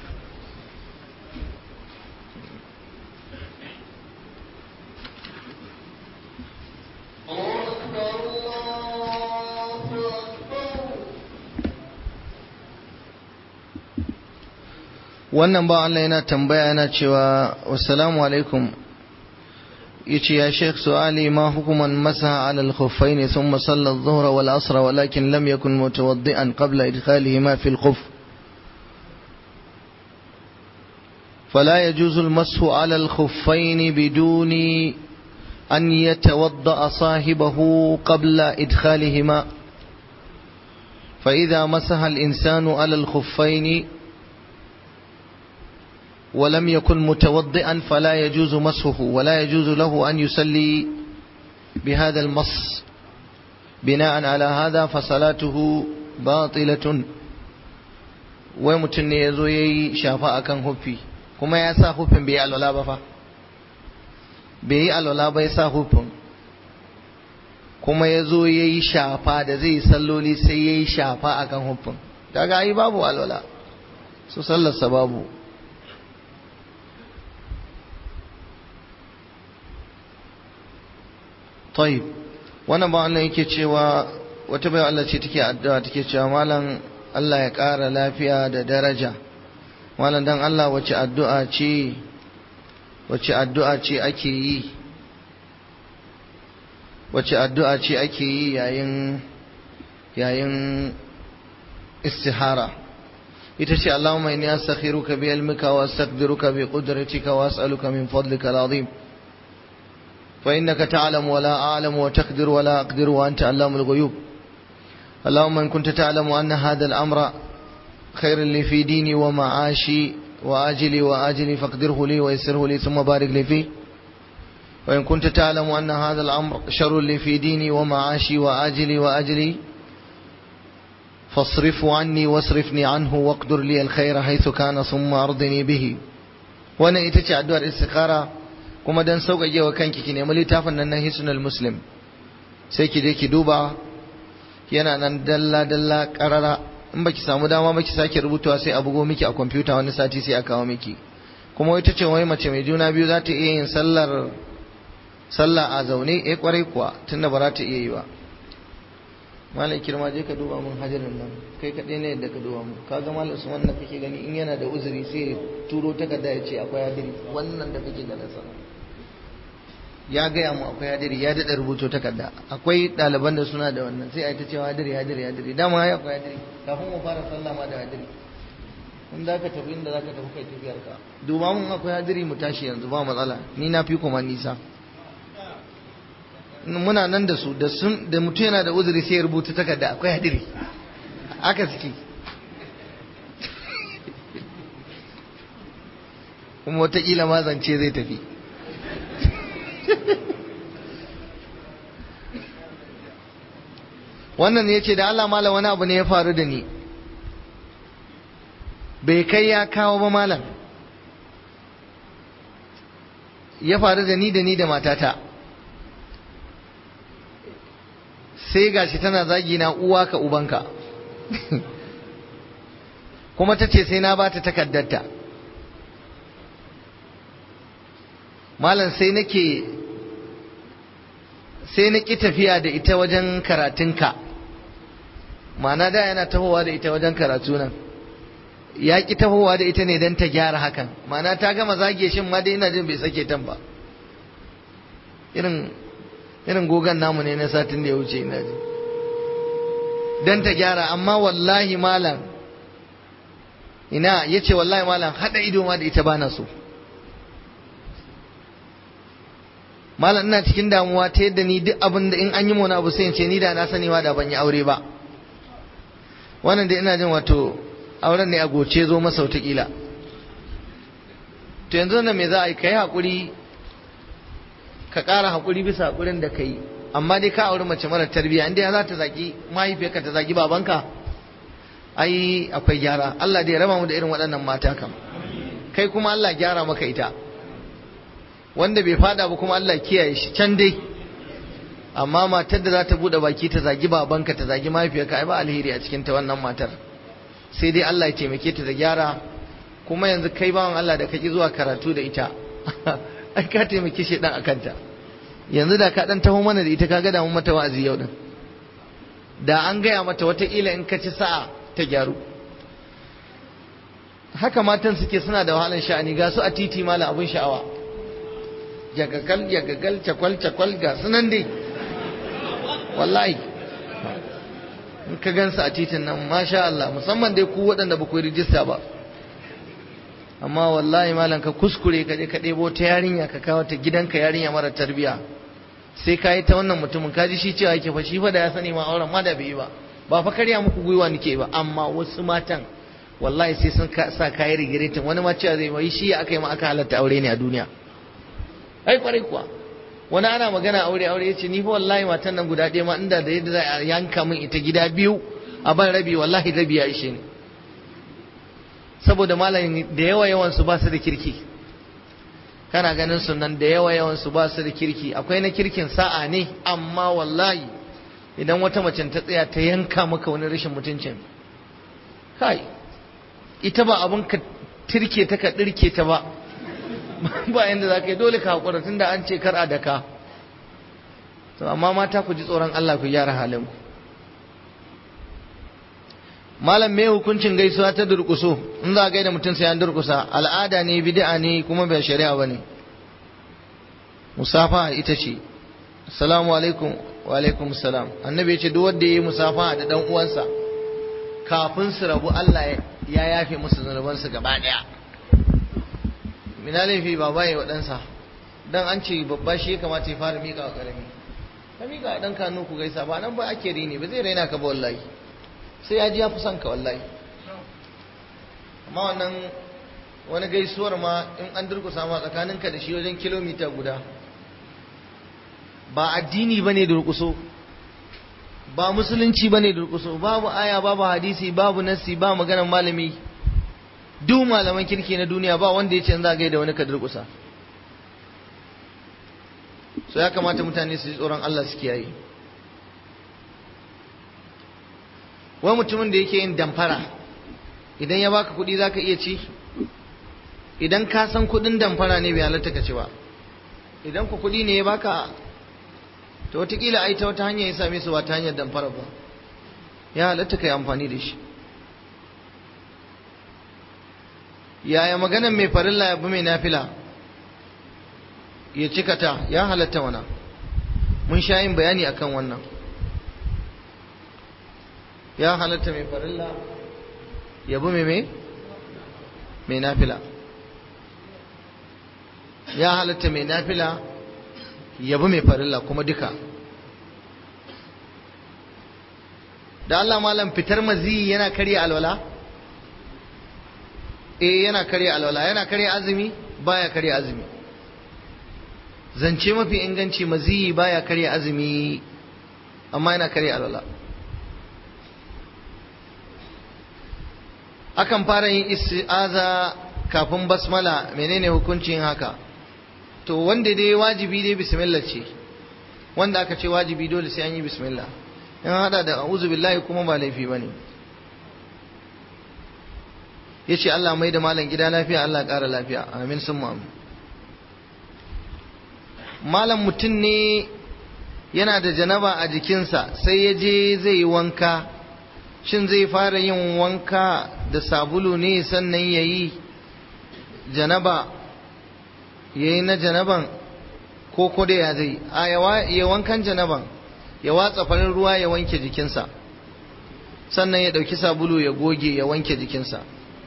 wannan ba Allah yana tambaya yana cewa wassalamu alaikum yace ya sheikh su'ali ma hukuman masaha ala al-khuffayn thumma salla adh-dhuhra wal asra walakin lam yakun mutawaddi'an qabla idkhalihima fi al-khuff فلا يجوز المسح على الخفين بدون أن يتوضأ صاحبه قبل إدخالهما فإذا مسح الإنسان على الخفين ولم يكن متوضئا فلا يجوز مسحه ولا يجوز له أن يسلي بهذا المص بناء على هذا فصلاته باطلة ومتن يزوي شافاء كان هفي كما يسا هفن بي الولا بفا بي الولا بيسا هفن kuma ya zo ya yi shafa da zai salloli sai ya yi shafa a kan hufin daga ai babu alwala su sallarsa babu طيب wannan ba Allah yake cewa wata bai Allah ce take addu'a take cewa malam Allah ya ƙara lafiya da daraja malam dan Allah wace addu'a ce wace addu'a ce ake yi wace addu'a ce ake yi yayin yayin istihara ita ce Allahumma inni astakhiruka bi ilmika wa astaqdiruka bi qudratika wa as'aluka min fadlika al-azim فإنك تعلم ولا أعلم وتقدر ولا أقدر وأنت علام الغيوب اللهم إن كنت تعلم أن هذا الأمر خير لي في ديني ومعاشي وآجلي وآجلي فاقدره لي ويسره لي ثم بارك لي فيه وإن كنت تعلم أن هذا الأمر شر لي في ديني ومعاشي وآجلي وآجلي فاصرف عني واصرفني عنه واقدر لي الخير حيث كان ثم أرضني به وانا ita الدوار الاستخارة kuma don sauƙaƙe wa kanki ki nemi littafin nan na hisnul muslim sai ki je ki duba yana nan dalla dalla ƙarara in baki samu dama baki sake rubutawa sai a bugo miki a kwamfuta wani sati sai a kawo miki kuma ita ce wai mace mai juna biyu za ta iya yin sallar sallah a zaune eh kwarai kuwa tunda ba za ta iya yi ba malam kirma je ka duba mun hajarin nan kai kaɗai ne yadda ka duba mun ka ga malam su wannan kake gani in yana da uzuri sai ya turo takarda ya ce akwai hadiri wannan da kake ganin sa ya gaya mu akwai hadiri ya daɗa rubuto takarda akwai ɗaliban da suna da wannan sai a yi ta cewa hadiri hadiri hadiri dama ya akwai hadiri kafin mu fara sallah ma da hadiri in za ka tafi inda za ka tafi kai tafiyar ka duba mun akwai hadiri mu tashi yanzu ba matsala ni na fi kuma nisa muna nan da su da sun da mutum yana da uzuri sai ya rubuta takarda akwai hadiri aka suke kuma wataƙila ma zance zai tafi wannan ya ce da Allah malam wani abu ne ya faru da ni bai kai ya kawo ba malam ya faru da ni da ni da matata sai gashi tana zagi na uwa ka ubanka kuma ta ce sai na ba ta takaddarta malam sai nake sai na ƙi tafiya da ita wajen karatunka ma'ana da yana tahowa da ita wajen karatu nan ya ƙi tahowa da ita ne don ta gyara hakan ma'ana ta gama zage shin ma dai ina jin bai sake tan ba irin irin gogan namu ne na satin da ya wuce ina ji don ta gyara amma wallahi malam ina ya ce wallahi malam haɗa ido ma da ita bana so malam ina cikin damuwa ta yadda ni duk abin da in an yi wani abu sai in ce ni da na sani ma da ban yi aure ba wannan da ina jin wato auren ne a goce zo masa wataƙila to yanzu nan me za a yi ka yi haƙuri ka ƙara haƙuri bisa haƙurin da ka yi amma dai ka auri mace mara tarbiyya inda ya za ta zaki mahaifiyarka ta zagi babanka ai akwai gyara Allah dai ya raba mu da irin waɗannan mata kam kai kuma Allah gyara maka ita wanda bai fada ba kuma Allah kiyaye shi can dai amma matar da za ta bude baki ta zagi babanka ta zagi mahaifiyarka ai ba alheri a cikin ta wannan matar sai dai Allah ya taimake ta da gyara kuma yanzu kai bawan Allah da kake zuwa karatu da ita ai ka taimake shi dan akanta yanzu da ka dan taho mana da ita kaga da mun mata wa'azi yau din da an gaya mata wataƙila in ka ci sa'a ta gyaru haka matan suke suna da wahalar sha'ani ga su a titi mala abun sha'awa yagagal yagagal cakwal cakwal ga sunan dai wallahi in ka gansu a titin nan masha Allah musamman dai ku waɗanda ba ku yi rijista ba amma wallahi malam ka kuskure ka je ka ɗebo ta yarinya ka kawo ta gidanka yarinya mara tarbiya sai ka yi ta wannan mutumin ka ji shi cewa yake fa shi fa da ya sani ma auren ma da bai yi ba ba fa karya muku gwiwa nake ba amma wasu matan wallahi sai sun sa kayi rigiretin wani ma cewa zai yi shi aka yi ma aka halatta aure ne a duniya ai kwarai kuwa wani ana magana aure aure yace ni fa wallahi matan nan guda ɗaya ma inda da yadda za a yanka min ita gida biyu a ban rabi wallahi rabi ya ishe ni saboda malamin da yawa yawan su ba su da kirki kana ganin su nan da yawa yawan su ba su da kirki akwai na kirkin sa'a ne amma wallahi idan wata mace ta tsaya ta yanka maka wani rashin mutuncin kai ita ba abun ka tirke ta ka dirke ta ba ba yanda za ka yi dole ka haƙura tun da an ce kar a daka to amma mata ku ji tsoron Allah ku gyara halin ku malam me hukuncin gaisuwa ta durƙuso in za a gaida mutum sai an durƙusa al'ada ne bid'a ne kuma bai shari'a ba ne musafa ita ce assalamu alaikum wa alaikum salam annabi ya ce duk wanda yayi musafa da dan uwansa kafin su rabu Allah ya yafe musu zunubansu gaba daya mina laifi ba baye wa ɗansa dan an ce babba shi ya kamata ya fara miƙa wa ƙarami ka miƙa wa ɗanka hannu ku gaisa ba nan ba ake rini ba zai raina ka ba wallahi sai ya ji ya fi son ka wallahi amma wannan wani gaisuwar ma in an durkusa ma tsakaninka da shi wajen kilomita guda ba addini bane durkuso ba musulunci bane durkuso babu aya babu hadisi babu nassi ba maganar malami duk malaman kirki na duniya ba wanda ya ce za a da wani ka durkusa so ya kamata mutane su ji tsoron Allah su kiyaye wai mutumin da yake yin damfara idan ya baka kuɗi zaka iya ci idan ka san kuɗin damfara ne bai halatta ka ci ba idan ku kuɗi ne ya baka to wataƙila ai ta wata hanya ya same su ba ta hanyar damfara ba ya halatta ka yi amfani da shi yaya maganan mai farilla ya bi mai nafila ya cika ta ya halatta wana mun sha yin bayani akan wannan ya halatta mai farilla ya bi mai mai nafila ya halatta mai nafila ya bi mai farilla kuma duka da Allah malam fitar maziyi yana karya alwala eh yana karya alwala yana karya azumi baya karya azumi zance mafi inganci maziyi baya karya azumi amma yana karya alwala akan fara yin isti'aza kafin basmala menene hukuncin haka to wanda dai wajibi dai bismillah ce wanda aka ce wajibi dole sai an yi bismillah in hada da a'udhu billahi kuma ba laifi bane yace Allah mai da malam gida lafiya Allah ƙara lafiya amin sun amin malam mutum ne yana da janaba a jikinsa sai ya je zai yi wanka shin zai fara yin wanka da sabulu ne sannan ya yi janaba ya yi na janaban ko ko da ya zai a ya wankan janaban ya watsa farin ruwa ya wanke jikinsa sannan ya ɗauki sabulu ya goge ya wanke jikinsa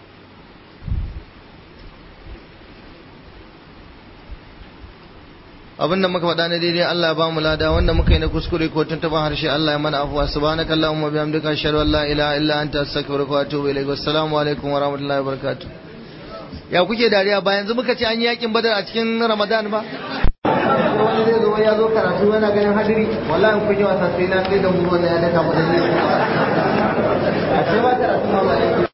abinda muka faɗa na daidai Allah ba mu lada wanda muka yi na kuskure ko tuntuban harshe Allah ya mana afuwa subhanaka allahumma bihamdika ashhadu an la ilaha illa anta astaghfiruka wa atubu ilaik wassalamu alaikum wa rahmatullahi wa barakatuh ya kuke dariya ba yanzu muka ce an yi yakin badar a cikin ramadan ba wani zai zo ya zo karatu yana ganin hadiri wallahi kun yi wasa sai na sai da mu wannan ya daka mu da a ce ba karatu ma ba